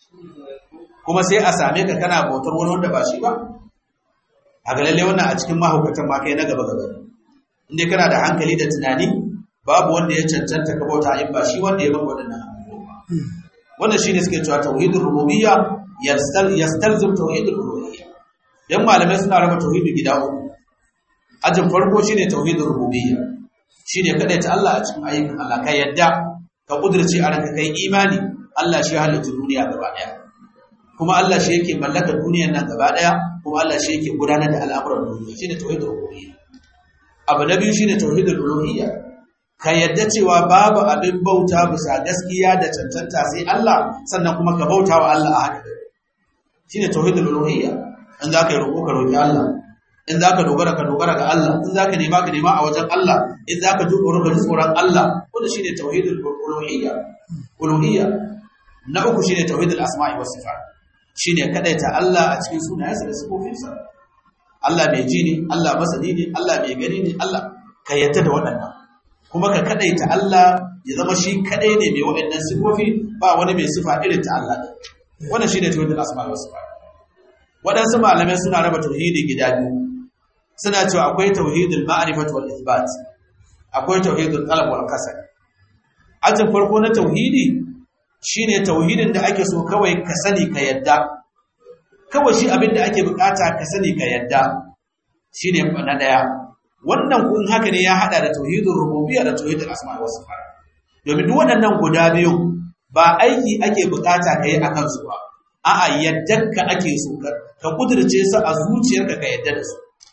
kuma sai a same ka kana bautar wani wanda ba shi ba a ga lalle wannan a cikin mahaukatan ma kai na gaba gaba inda kana da hankali da tunani babu wanda ya cancanta ka bauta in ba shi wanda ya maka waɗannan abubuwa wannan shine suke cewa tauhidul rububiyya yastalzim tauhidul uluhiyya dan malamai suna raba tauhidi gida uku ajin farko shine tauhidul rububiyya shine kada ta Allah a cikin ayyukan Allah kai yadda ka kudirce a ranka kai imani Allah shi halitta duniya gaba daya kuma Allah shi yake mallaka duniyar nan gaba daya kuma Allah shi yake gudanar da al'amuran duniya shine tauhidul rububiyya abu na biyu shine tauhidul uluhiyya ka yadda cewa babu abin bauta bisa gaskiya da cancanta sai Allah sannan kuma ka bauta wa Allah a haka shine tauhidul uluhiyya in za ka yi roƙo ka roƙi Allah in za ka dogara ka dogara ga Allah in za ka nema ka nema a wajen Allah in za ka dogara ka tsoron Allah wanda shine tauhidul uluhiyya uluhiyya na uku shine tauhidul asma'i was sifat shine kadaita Allah a cikin sunayensa da sifofinsa Allah mai ji ne Allah masani ne Allah mai gani ne Allah ka yadda da waɗannan kuma ka kadaita Allah ya zama shi kadai ne mai waɗannan sifofi ba wani mai sifa irin ta Allah wannan shine tauhidul asma'i was sifat waɗansu malamai suna raba tauhidi gida biyu suna cewa akwai tauhidul ma'rifat wal ithbat akwai tauhidul talab wal kasal ajin farko na tauhidi shine tauhidin da ake so kawai ka sani ka yadda kawai shi abin da ake bukata ka sani ka yadda shine na daya wannan kun haka ne ya hada da tauhidul rububiyya da tauhidul asma wa sifat domin duk waɗannan guda biyu ba aiki ake bukata kai akan su ba a'a yaddanka ake so ka kudurce su a zuciyarka ka yadda da su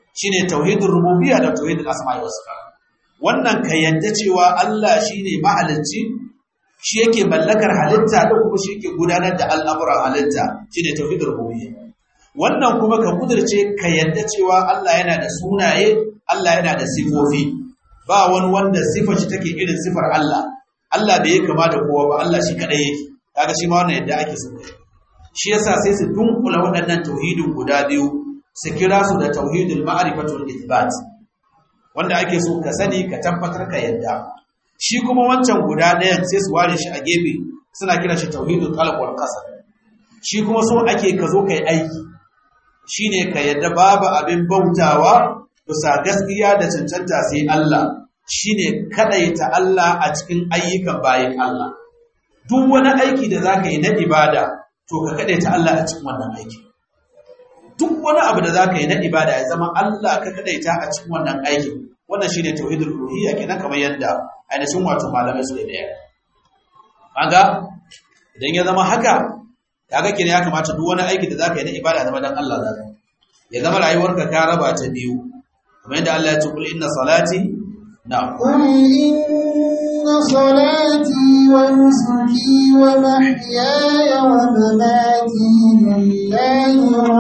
shine tauhidul rububiyya da tauhidul asma'i was sifat wannan ka yadda cewa Allah shine mahalicci shi yake mallakar halitta da kuma shi yake gudanar da al'amuran halitta shine tauhidul rububiyya wannan kuma ka kudirce ka yadda cewa Allah yana da sunaye Allah yana da sifofi ba wani wanda sifar shi take irin sifar Allah Allah bai yi kama da kowa ba Allah shi kadai yake kaga shi ma wannan yadda ake so shi yasa sai su dunkula waɗannan tauhidin guda biyu su kira su da tauhidul ma'rifatul ithbat wanda ake so ka sani ka tabbatar ka yadda shi kuma wancan guda ɗayan sai su ware shi a gefe suna kira shi tauhidul qalb wal qasd shi kuma so ake ka zo kai aiki shine ka yadda babu abin bautawa bisa gaskiya da cancanta sai Allah shine kadaita Allah a cikin ayyukan bayin Allah duk wani aiki da zaka yi na ibada to ka kadaita Allah a cikin wannan aiki duk wani abu da zaka yi na ibada ya zama Allah ka kadaita a cikin wannan aikin wannan shine tauhidul uluhiyya kenan kamar yadda ainihin wato malamai suke da yaya kaga idan ya zama haka kaga kenan ya kamata duk wani aiki da zaka yi na ibada zama dan Allah zaka ya zama rayuwarka ka raba ta biyu kamar yadda Allah ya ce kul inna salati na'am قل إن صلاتي ونسكي ومحياي ومماتي لله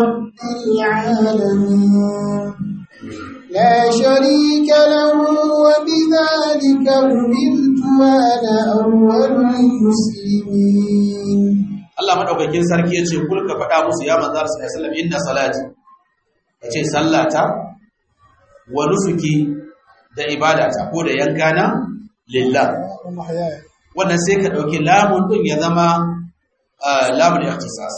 رب العالمين لا شريك له وبذلك أمرت وأنا أول المسلمين Allah madaukakin sarki ya ce kul ka faɗa musu ya manzar sallallahu alaihi wasallam inna salati yace sallata wa nusuki da ibadata ko da yankana lillah wannan sai ka dauki lamun din ya zama lamun ikhtisas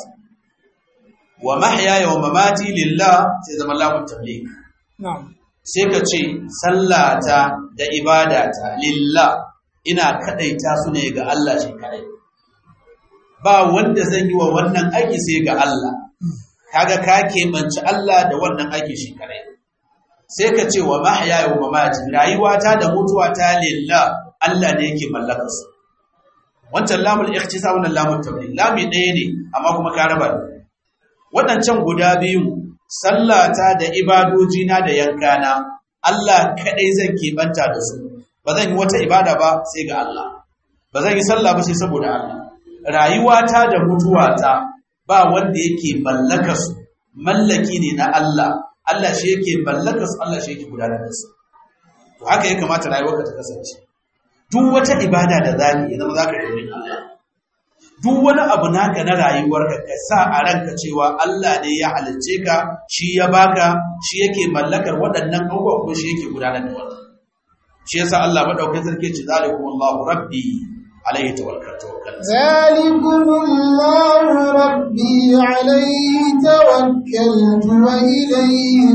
wa mahyaya wa mamati lillah sai zama lamun tabligh نعم sai ka ce sallata da ibadata lillah ina kadaita su ne ga Allah shi kadai ba wanda zan yi wa wannan aiki sai ga Allah kaga ka keɓanci Allah da wannan aiki shi kadai sai ka ce wa mahyaya wa mamati rayuwata da mutuwata lillah Allah ne yake mallakar su wancan lamul ikhtisa wannan lamul tabligh lami ɗaya ne amma kuma ka raba ne waɗancan guda biyu sallata da ibadojina da yankana Allah kaɗai zan keɓanta da su ba zan yi wata ibada ba sai ga Allah ba zan yi sallah ba sai saboda Allah rayuwata da mutuwata ba wanda yake mallaka su mallaki ne na Allah Allah shi yake mallaka su Allah shi yake gudanar da su to haka ya kamata rayuwarka ta kasance duk wata ibada da zaka yi zama zaka yi Allah duk wani abu naka na rayuwarka ka sa a ranka cewa Allah ne ya halicce ka shi ya baka shi yake mallakar waɗannan abubuwa kuma shi yake gudanar da wannan shi yasa Allah madaukakin sarki ce zalikum Allahu rabbi alaihi tawakkaltu ذلكم الله ربي عليه توكلت وإليه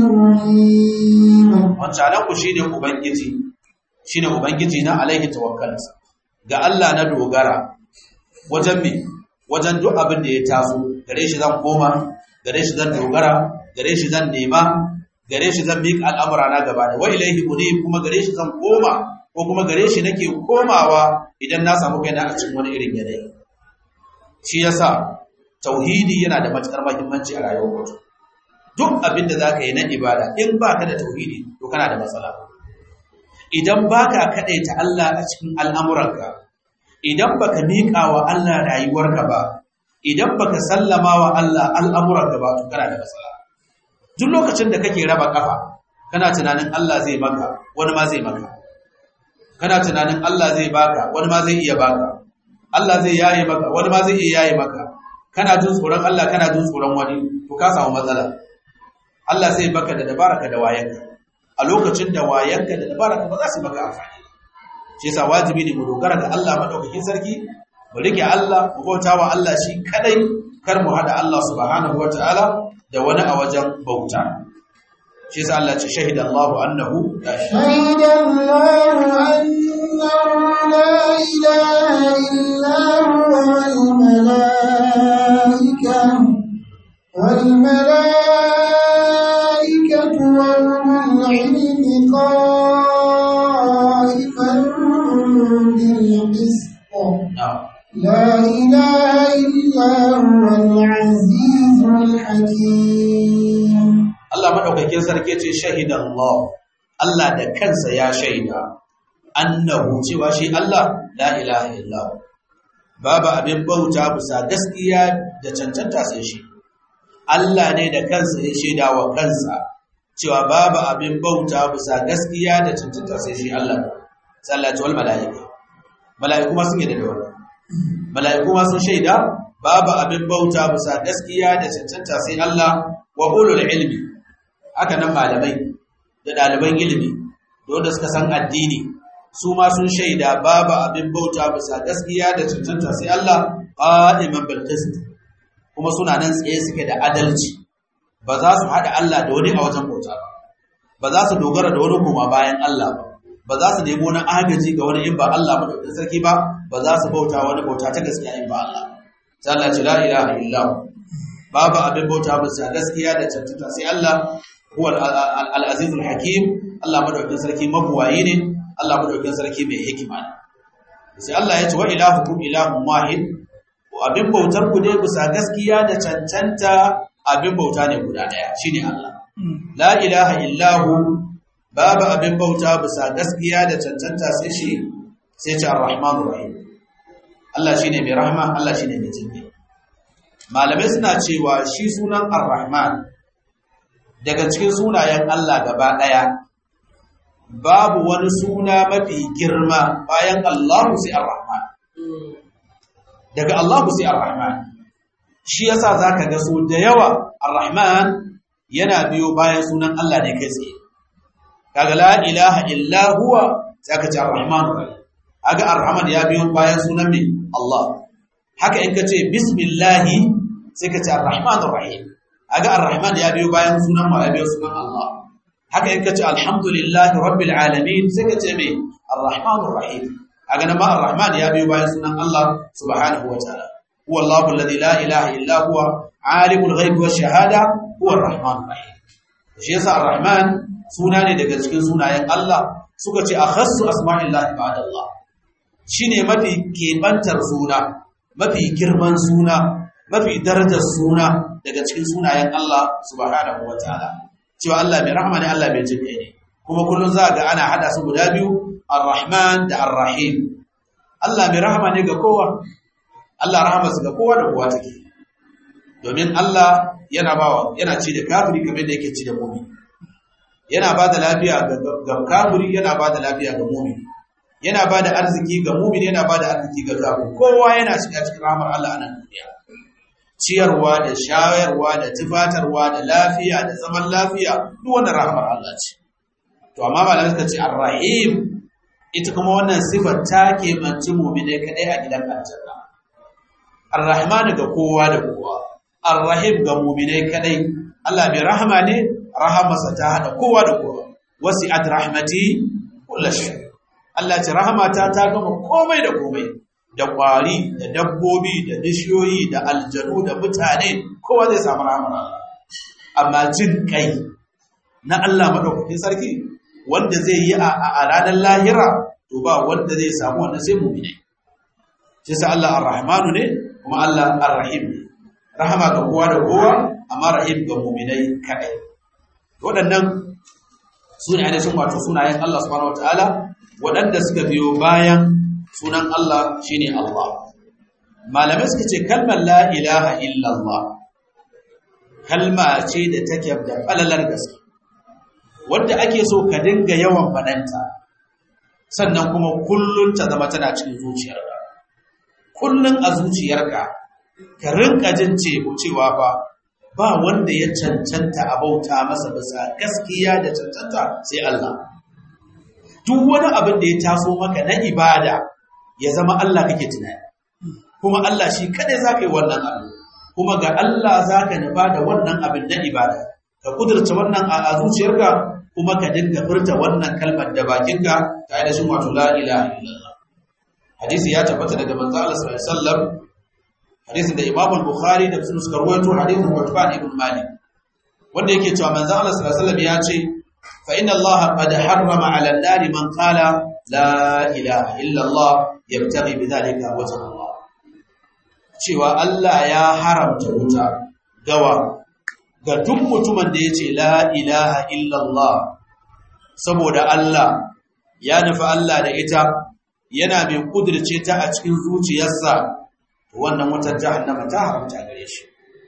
أنيب wancan ku shine ubangiji shine ubangiji na alaihi tawakkaltu ga Allah na dogara wajen me wajen duk abin da ya taso gare shi zan koma gare shi zan dogara gare shi zan nema gare shi zan miƙa al'amura na gaba da wa ilaihi munib kuma gare shi zan koma ko kuma gare shi nake komawa idan na samu kaina a cikin wani irin yanayi shi yasa tauhidi yana da matukar muhimmanci a rayuwar mutum duk abin da zaka yi na ibada in baka da tauhidi to kana da matsala idan baka kadaita Allah a cikin al'amuranka idan baka miƙa wa Allah rayuwarka ba idan baka sallama wa Allah al'amuranka ba to kana da matsala duk lokacin da kake raba kafa kana tunanin Allah zai maka wani ma zai maka kana tunanin Allah zai baka wani ma zai iya baka Allah zai yaye maka wani ma zai iya yaye maka kana jin tsoron Allah kana jin tsoron wani to ka samu matsala Allah zai baka da dabaraka da wayanka a lokacin da wayanka da dabaraka ba za su maka amfani shi yasa wajibi ne mu dogara ga Allah madaukakin sarki mu rike Allah mu bauta wa Allah shi kadai kar mu hada Allah subhanahu wataala da wani a wajen bauta shi yasa Allah ce shahida Allahu annahu la شهد الله أنه لا إله إلا هو والملائكة والملائكة وأولو العلم قائما بالقسط na'am لا إله إلا هو العزيز الحكيم Allah madaukakin madaukakin sarki ce shahidan Allah Allah da kansa ya shaida annahu cewa shi Allah la ilaha illa babu abin bauta bisa gaskiya da cancanta sai shi Allah ne da kansa ya shaida wa kansa cewa babu abin bauta bisa gaskiya da cancanta sai shi Allah sallatu wal malaika malaiku ma sun yi da wannan malaiku ma sun shaida babu abin bauta bisa gaskiya da cancanta sai Allah wa ulul ilmi haka nan malamai da ɗaliban ilimi da wanda suka san addini su ma sun shaida babu abin bauta bisa gaskiya da cancanta sai Allah qa'iman bil qist kuma suna nan tsaye suke da adalci ba za su haɗa Allah da wani a wajen bauta ba ba za su dogara da wani kuma bayan Allah ba ba za su nemo na agaji ga wani in ba Allah madaukakin sarki ba ba za su bauta wani bauta ta gaskiya in ba Allah sai Allah ce la ilaha illa babu abin bauta bisa gaskiya da cancanta sai Allah huwa al-aziz al-hakim Allah madaukakin sarki mabuwayi ne Allah madaukakin sarki mai hikima ne sai Allah ya ce wa ilahukum ilahun wahid abin bautar ku ne bisa gaskiya da cancanta abin bauta ne guda daya shine Allah la ilaha illahu babu abin bauta bisa gaskiya da cancanta sai shi sai ce ar-rahmanur rahim Allah shine mai rahama Allah shine mai jinkai malamai suna cewa shi sunan ar-rahman daga cikin sunayen Allah gaba daya babu wani suna mafi girma bayan Allahu sai ar-rahman daga Allahu sai ar-rahman shi yasa zaka ga so da yawa ar-rahman yana biyo bayan sunan Allah ne kai tsaye kaga la ilaha illa huwa zaka ce ar-rahman kaga ar-rahman ya biyo bayan sunan mai Allah haka in kace bismillah sai ka ce ar-rahman ar-rahim kaga ar-rahman ya biyo bayan sunan ma ya biyo sunan Allah haka in kace alhamdulillah rabbil alamin sai ka ce mai ar-rahman ar-rahim kaga nan ma ar-rahman ya biyo bayan sunan Allah subhanahu wa ta'ala huwa Allahu alladhi la ilaha illa huwa alimul ghaibi wash shahada huwa ar-rahman ar-rahim shi yasa ar-rahman suna ne daga cikin sunayen Allah suka ce akhassu asma'illahi ba'da Allah shine mafi kebantar suna mafi girman suna mafi darajar suna daga cikin sunayen Allah subhanahu wataala cewa Allah mai rahama ne Allah mai jinkai ne kuma kullun za ga ana hada su guda biyu ar-rahman da ar-rahim Allah mai rahama ne ga kowa Allah rahama su ga kowa da kowa take domin Allah yana bawa yana ci da kafiri kamar da yake ci da mu'min yana ba da lafiya ga kafiri yana ba da lafiya ga mu'min yana ba da arziki ga mu'min yana ba da arziki ga kafiri kowa yana shiga cikin rahmar Allah a nan duniya ciyarwa da shayarwa da tufatarwa da lafiya da zaman lafiya duk wannan rahmar Allah ce to amma malamai suka ce ar-rahim ita kuma wannan sifar ta ke manci mu'mine kadai a gidan aljanna ar-rahman ga kowa da kowa ar-rahim ga mu'mine kadai Allah mai rahama ne rahamarsa ta hada kowa da kowa wasi'at rahmati kullu shay Allah ce rahamata ta gama komai da komai da kwari da dabbobi da bishiyoyi da aljanu da mutane kowa zai samu rahamar Allah amma jin kai na Allah madaukakin sarki wanda zai yi a ranar lahira to ba wanda zai samu wannan sai mu'mini shi sa Allah ar-rahmanu ne kuma Allah ar-rahim ne rahama ga kowa da kowa amma rahim ga mu'minai kadai waɗannan su ne ainihin wato sunayen Allah subhanahu wataala waɗanda suka biyo bayan sunan Allah shine Allah malamai suka ce kalmar la ilaha illallah kalma ce da take da falalar gaske wanda ake so ka dinga yawan faɗanta sannan kuma kullun ta zama tana cikin zuciyarka kullun a zuciyarka ka rinka jin cewa fa ba wanda ya cancanta a bauta masa bisa gaskiya da cancanta sai Allah duk wani abin da ya taso maka na ibada ya zama Allah kake tunani kuma Allah shi kadai zaka yi wannan abu kuma ga Allah zaka nufa da wannan abin na ibada ka kudurta wannan a zuciyarka kuma ka dinga furta wannan kalmar da bakinka ta ainihin wato la ilaha illallah hadisi ya tabbata daga manzo Allah sallallahu alaihi wasallam hadisin da Imam al-Bukhari da Muslim suka rawaito hadisin Uthman ibn Malik wanda yake cewa manzo Allah sallallahu alaihi wasallam ya ce fa inna Allah qad harrama 'ala an-nar man qala la ilaha illa Allah yabtaghi bidhalika wajha Allah cewa Allah ya haramta wuta gawa ga duk mutumin da yace la ilaha illallah saboda Allah ya nufi Allah da ita yana mai kudirce ta a cikin zuciyarsa wannan wutar jahannama ta haramta gare shi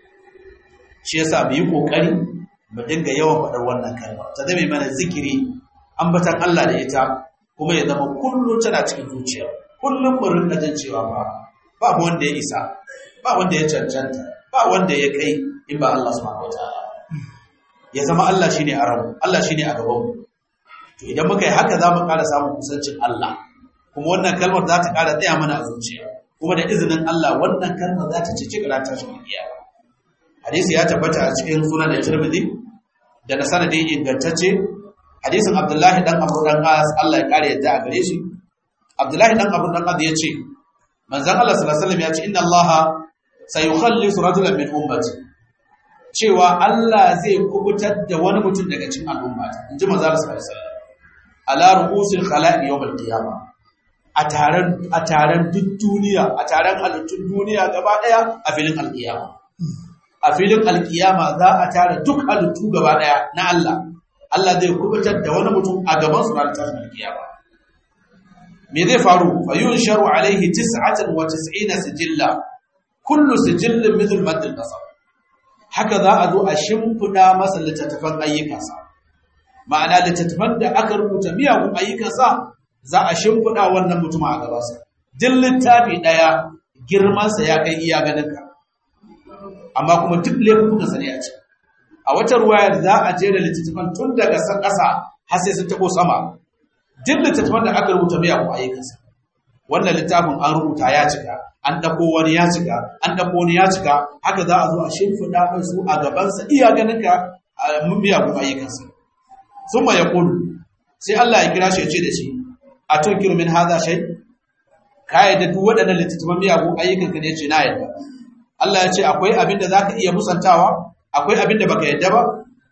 shi yasa mu yi kokari mu dinga yawan faɗar wannan kalma ta zame mana zikiri ambatan Allah da ita kuma ya zama kullum tana cikin zuciya kullum mu rinka jin cewa ba ba wanda ya isa ba wanda ya cancanta ba wanda ya kai in ba Allah subhanahu wataala ya zama Allah shine a rabu Allah shine a gaban mu to idan muka yi haka zamu ƙara samun kusancin Allah kuma wannan kalmar za ta ƙara tsaya mana a zuciya kuma da izinin Allah wannan kalmar za ta cici ƙara tashin kiyama hadisi ya tabbata a cikin sunan da Tirmidhi da na sanadin ingantacce hadisin Abdullahi dan Abu dan As Allah ya kare yadda a gare shi Abdullahi dan Abu dan As ya ce manzon Allah sallallahu alaihi wasallam ya ce inna Allah sayukhallisu rajulan min ummati cewa Allah zai kubutar da wani mutum daga cikin al'ummata inji manzon Allah sallallahu alaihi wasallam ala ru'usil khalaiq yawm al-qiyamah a taron a taron duk duniya a taron halittun duniya gaba daya a filin alkiyama a filin alkiyama za a tara duk halittu gaba daya na Allah Allah zai kubutar da wani mutum a gaban su ranar tashin alkiyama me zai faru fa yunsharu alaihi 99 sijilla kullu sijillin mithl mad al-basar haka za a zo a shimfida masa littattafan ayyukansa ma'ana littattafan da aka rubuta miyagun ayyukansa za a shimfida wannan mutum a gabansa duk littafi daya girmansa ya kai iya ganinka amma kuma duk laifukansa ne a ce a wata ruwayar za a jera littattafan tun daga ƙasa har sai sun tabo sama duk littattafan da aka rubuta miya ko ayyukansa wannan littafin an rubuta ya cika an dako wani ya cika an dako wani ya cika haka za a zo a shimfiɗa mai su a gabansa iya ganin ka a miyagun ayyukansa sun ma ya kulu sai Allah ya kira shi ya ce da shi a tunkiru min haza shai ka yadda duk waɗannan littattafan miyagun ayyukanka ne ce na yadda Allah ya ce akwai abin da za ka iya musantawa akwai abin da baka yadda ba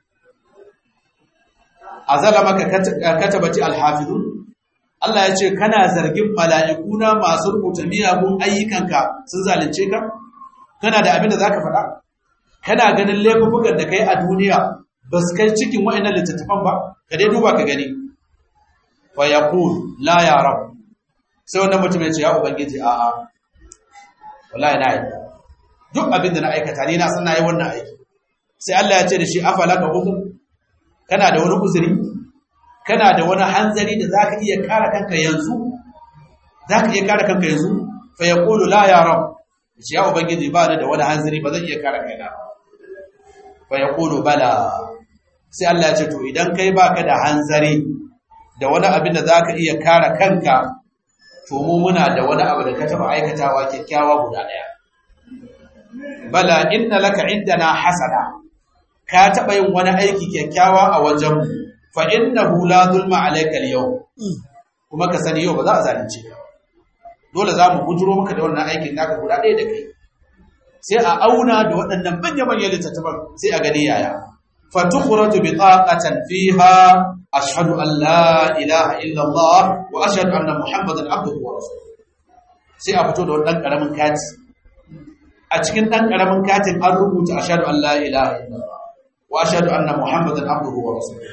azala maka katabati alhafizun Allah ya ce kana zargin mala'ikuna masu rubuta miyagun ayyukanka sun zalunce ka kana da abin da zaka faɗa kana ganin laifukan da kai a duniya ba su kai cikin wa'annan littattafan ba ka dai duba ka gani fa yaqul la ya rab sai wannan mutum ya ce ya ubangiji a'a wallahi na yadda duk abin da na aikata ni na san na yi wannan aiki sai Allah ya ce da shi afala ka uzur kana da wani uzuri kana da wani hanzari da zaka iya kare kanka yanzu zaka iya kare kanka yanzu fa yaqulu la ya rab shi ya ubangiji ba da wani hanzari ba zan iya kare kaina fa yaqulu bala sai Allah ya ce to idan kai baka da hanzari da wani abin da zaka iya kare kanka to mu muna da wani abu da ka taba aikatawa kyakkyawa guda daya bala inna laka indana hasana ka taba yin wani aiki kyakkyawa a wajen mu fa innahu la zulma alayka al-yawm kuma ka sani yau ba za a zalunce ka dole za mu bujuro maka da wannan aikin naka guda ɗaya da kai sai a auna da waɗannan manya-manyan littattafan sai a gani yaya fa tukhraju bi taqatan fiha ashhadu an la ilaha illa Allah wa ashhadu anna muhammadan abduhu wa rasuluhu sai a fito da wannan karamin kati a cikin ɗan ƙaramin katin an rubuta a shaɗu Allah ilaha illallah wa shaɗu anna Muhammadan abduhu wa rasuluhu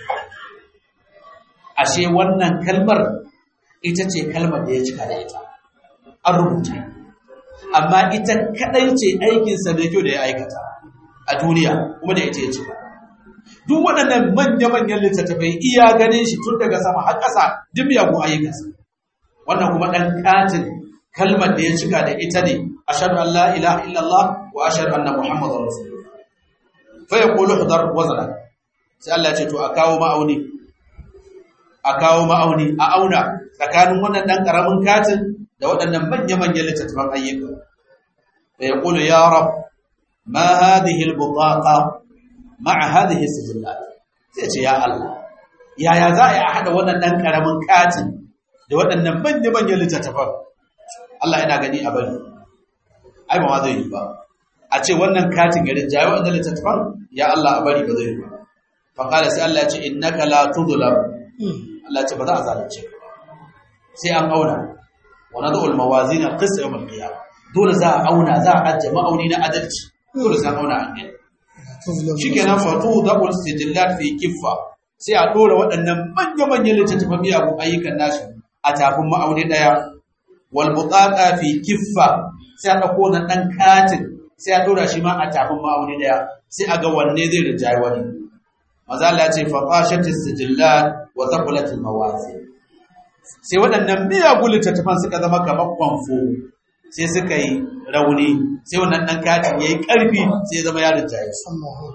ashe wannan kalmar ita ce kalmar da ya cika da ita an rubuta amma ita kadai ce aikin sa mai kyau da ya aikata a duniya kuma da ita ya cika duk waɗannan manya-manyan littattafai iya ganin shi tun daga sama har ƙasa duk miyagun ayyukansa wannan kuma ɗan katin kalmar da ya cika da ita ne ashhadu an la ilaha illallah wa ashhadu anna muhammadar rasulullah fa yaqulu hudar wazna sai Allah ya ce to a kawo ma'auni a kawo ma'auni a auna tsakanin wannan dan karamin katin da waɗannan manya manyan littattafan ayyuka fa yaqulu ya rab ma hadhihi al-butaqa ma'a hadhihi sijillat sai ce ya Allah yaya za a yi a hada wannan dan karamin katin da waɗannan manya manyan littattafan Allah yana gani a bari ai ba ma zai yi ba a ce wannan katin garin jayi wanda littattafan ya Allah a bari ba zai yi ba fa qala sai Allah ya ce innaka la tudlam Allah ya ce ba za a zalunce ka sai an auna wa nadu al mawazin al qist yawm al qiyamah dole za a auna za a ajje ma'auni na adalci dole sai an auna an gani shikenan fatu dabul sijillat fi kiffa sai a dora waɗannan manya-manyan littattafan miyagun ayyukan nashi a tafin ma'auni ɗaya wal butaqa fi kiffa sai a ɗauko na ɗan katin sai a dora shi ma a tafin ma'auni ɗaya sai a ga wanne zai rinjaye wani maza Allah ce fa qashatis sijillat wa thaqulatil mawazin sai waɗannan miyagun littattafan suka zama kamar kwamfo sai suka yi rauni sai wannan ɗan katin ya yi ƙarfi sai zama ya rinjaye su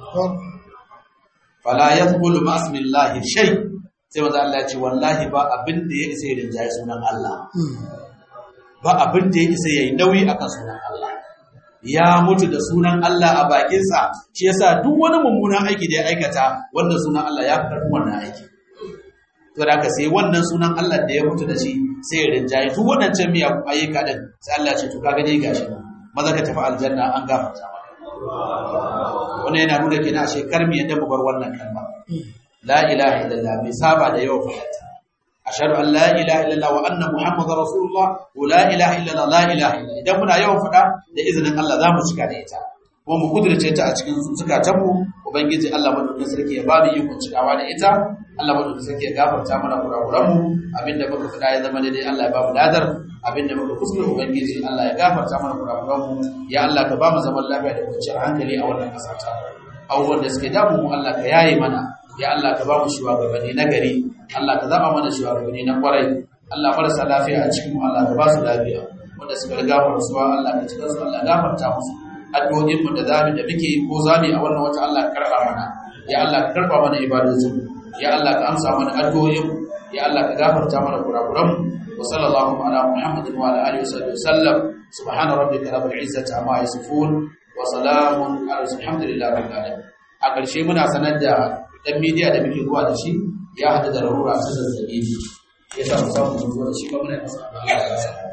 fala ya zubulu ma'asmillahi shai sai maza Allah ce wallahi ba abin da ya isa ya rinjaye sunan Allah ba abin da ya isa ya yi nauyi akan sunan Allah ya mutu da sunan Allah a bakinsa shi yasa duk wani mummunan aiki da ya aikata wanda sunan Allah ya fi ƙarfin wannan aiki to da ka sai wannan sunan Allah da ya mutu da shi sai ya rinjaye duk waɗancan miyagun ayyuka din sai Allah ce to kaga dai gashi nan maza ka tafi aljanna an gafarta maka wannan yana nuna kenan ashe kar mu yadda mu bar wannan kalma la ilaha illallah mai saba da yawa fahimta ashhadu an la ilaha illallah wa anna muhammadar rasulullah wa la ilaha illallah la ilaha illallah idan muna yawan faɗa da izinin Allah za mu cika da ita kuma mu kudirce ta a cikin zukatanmu ubangiji Allah madaukakin sarki ya ba mu ikon cikawa da ita Allah madaukakin sarki ya gafarta mana kurakuranmu abinda muka faɗa ya zama daidai Allah ya ba mu ladar abinda muka kuskure ubangiji Allah ya gafarta mana kurakuranmu ya Allah ka ba mu zaman lafiya da kwanciyar hankali a wannan ƙasa ta abubuwan da suke damu mu Allah ka yaye mana ya Allah ka ba mu shugabanni na gari Allah ka zaba mana shugabanni na kwarai Allah marasa lafiya a cikin mu Allah ka ba su lafiya wanda suka riga mu rasuwa Allah ka cikin su Allah gafarta musu addu'o'in mu da zamu da muke ko zamu a wannan wata Allah ka karba mana ya Allah ka karba mana ibadojin ya Allah ka amsa mana addu'o'in ya Allah ka gafarta mana kurakuran wa sallallahu ala muhammadin wa ala alihi wa sallam subhana rabbika rabbil izzati amma yasifun wa salamun ala alhamdulillahi rabbil alamin a ƙarshe muna sanar da dan media da muke zuwa da shi ya hada da larura ta zazzabi ya sa mu samu zuwa da shi ba muna masa Allah ya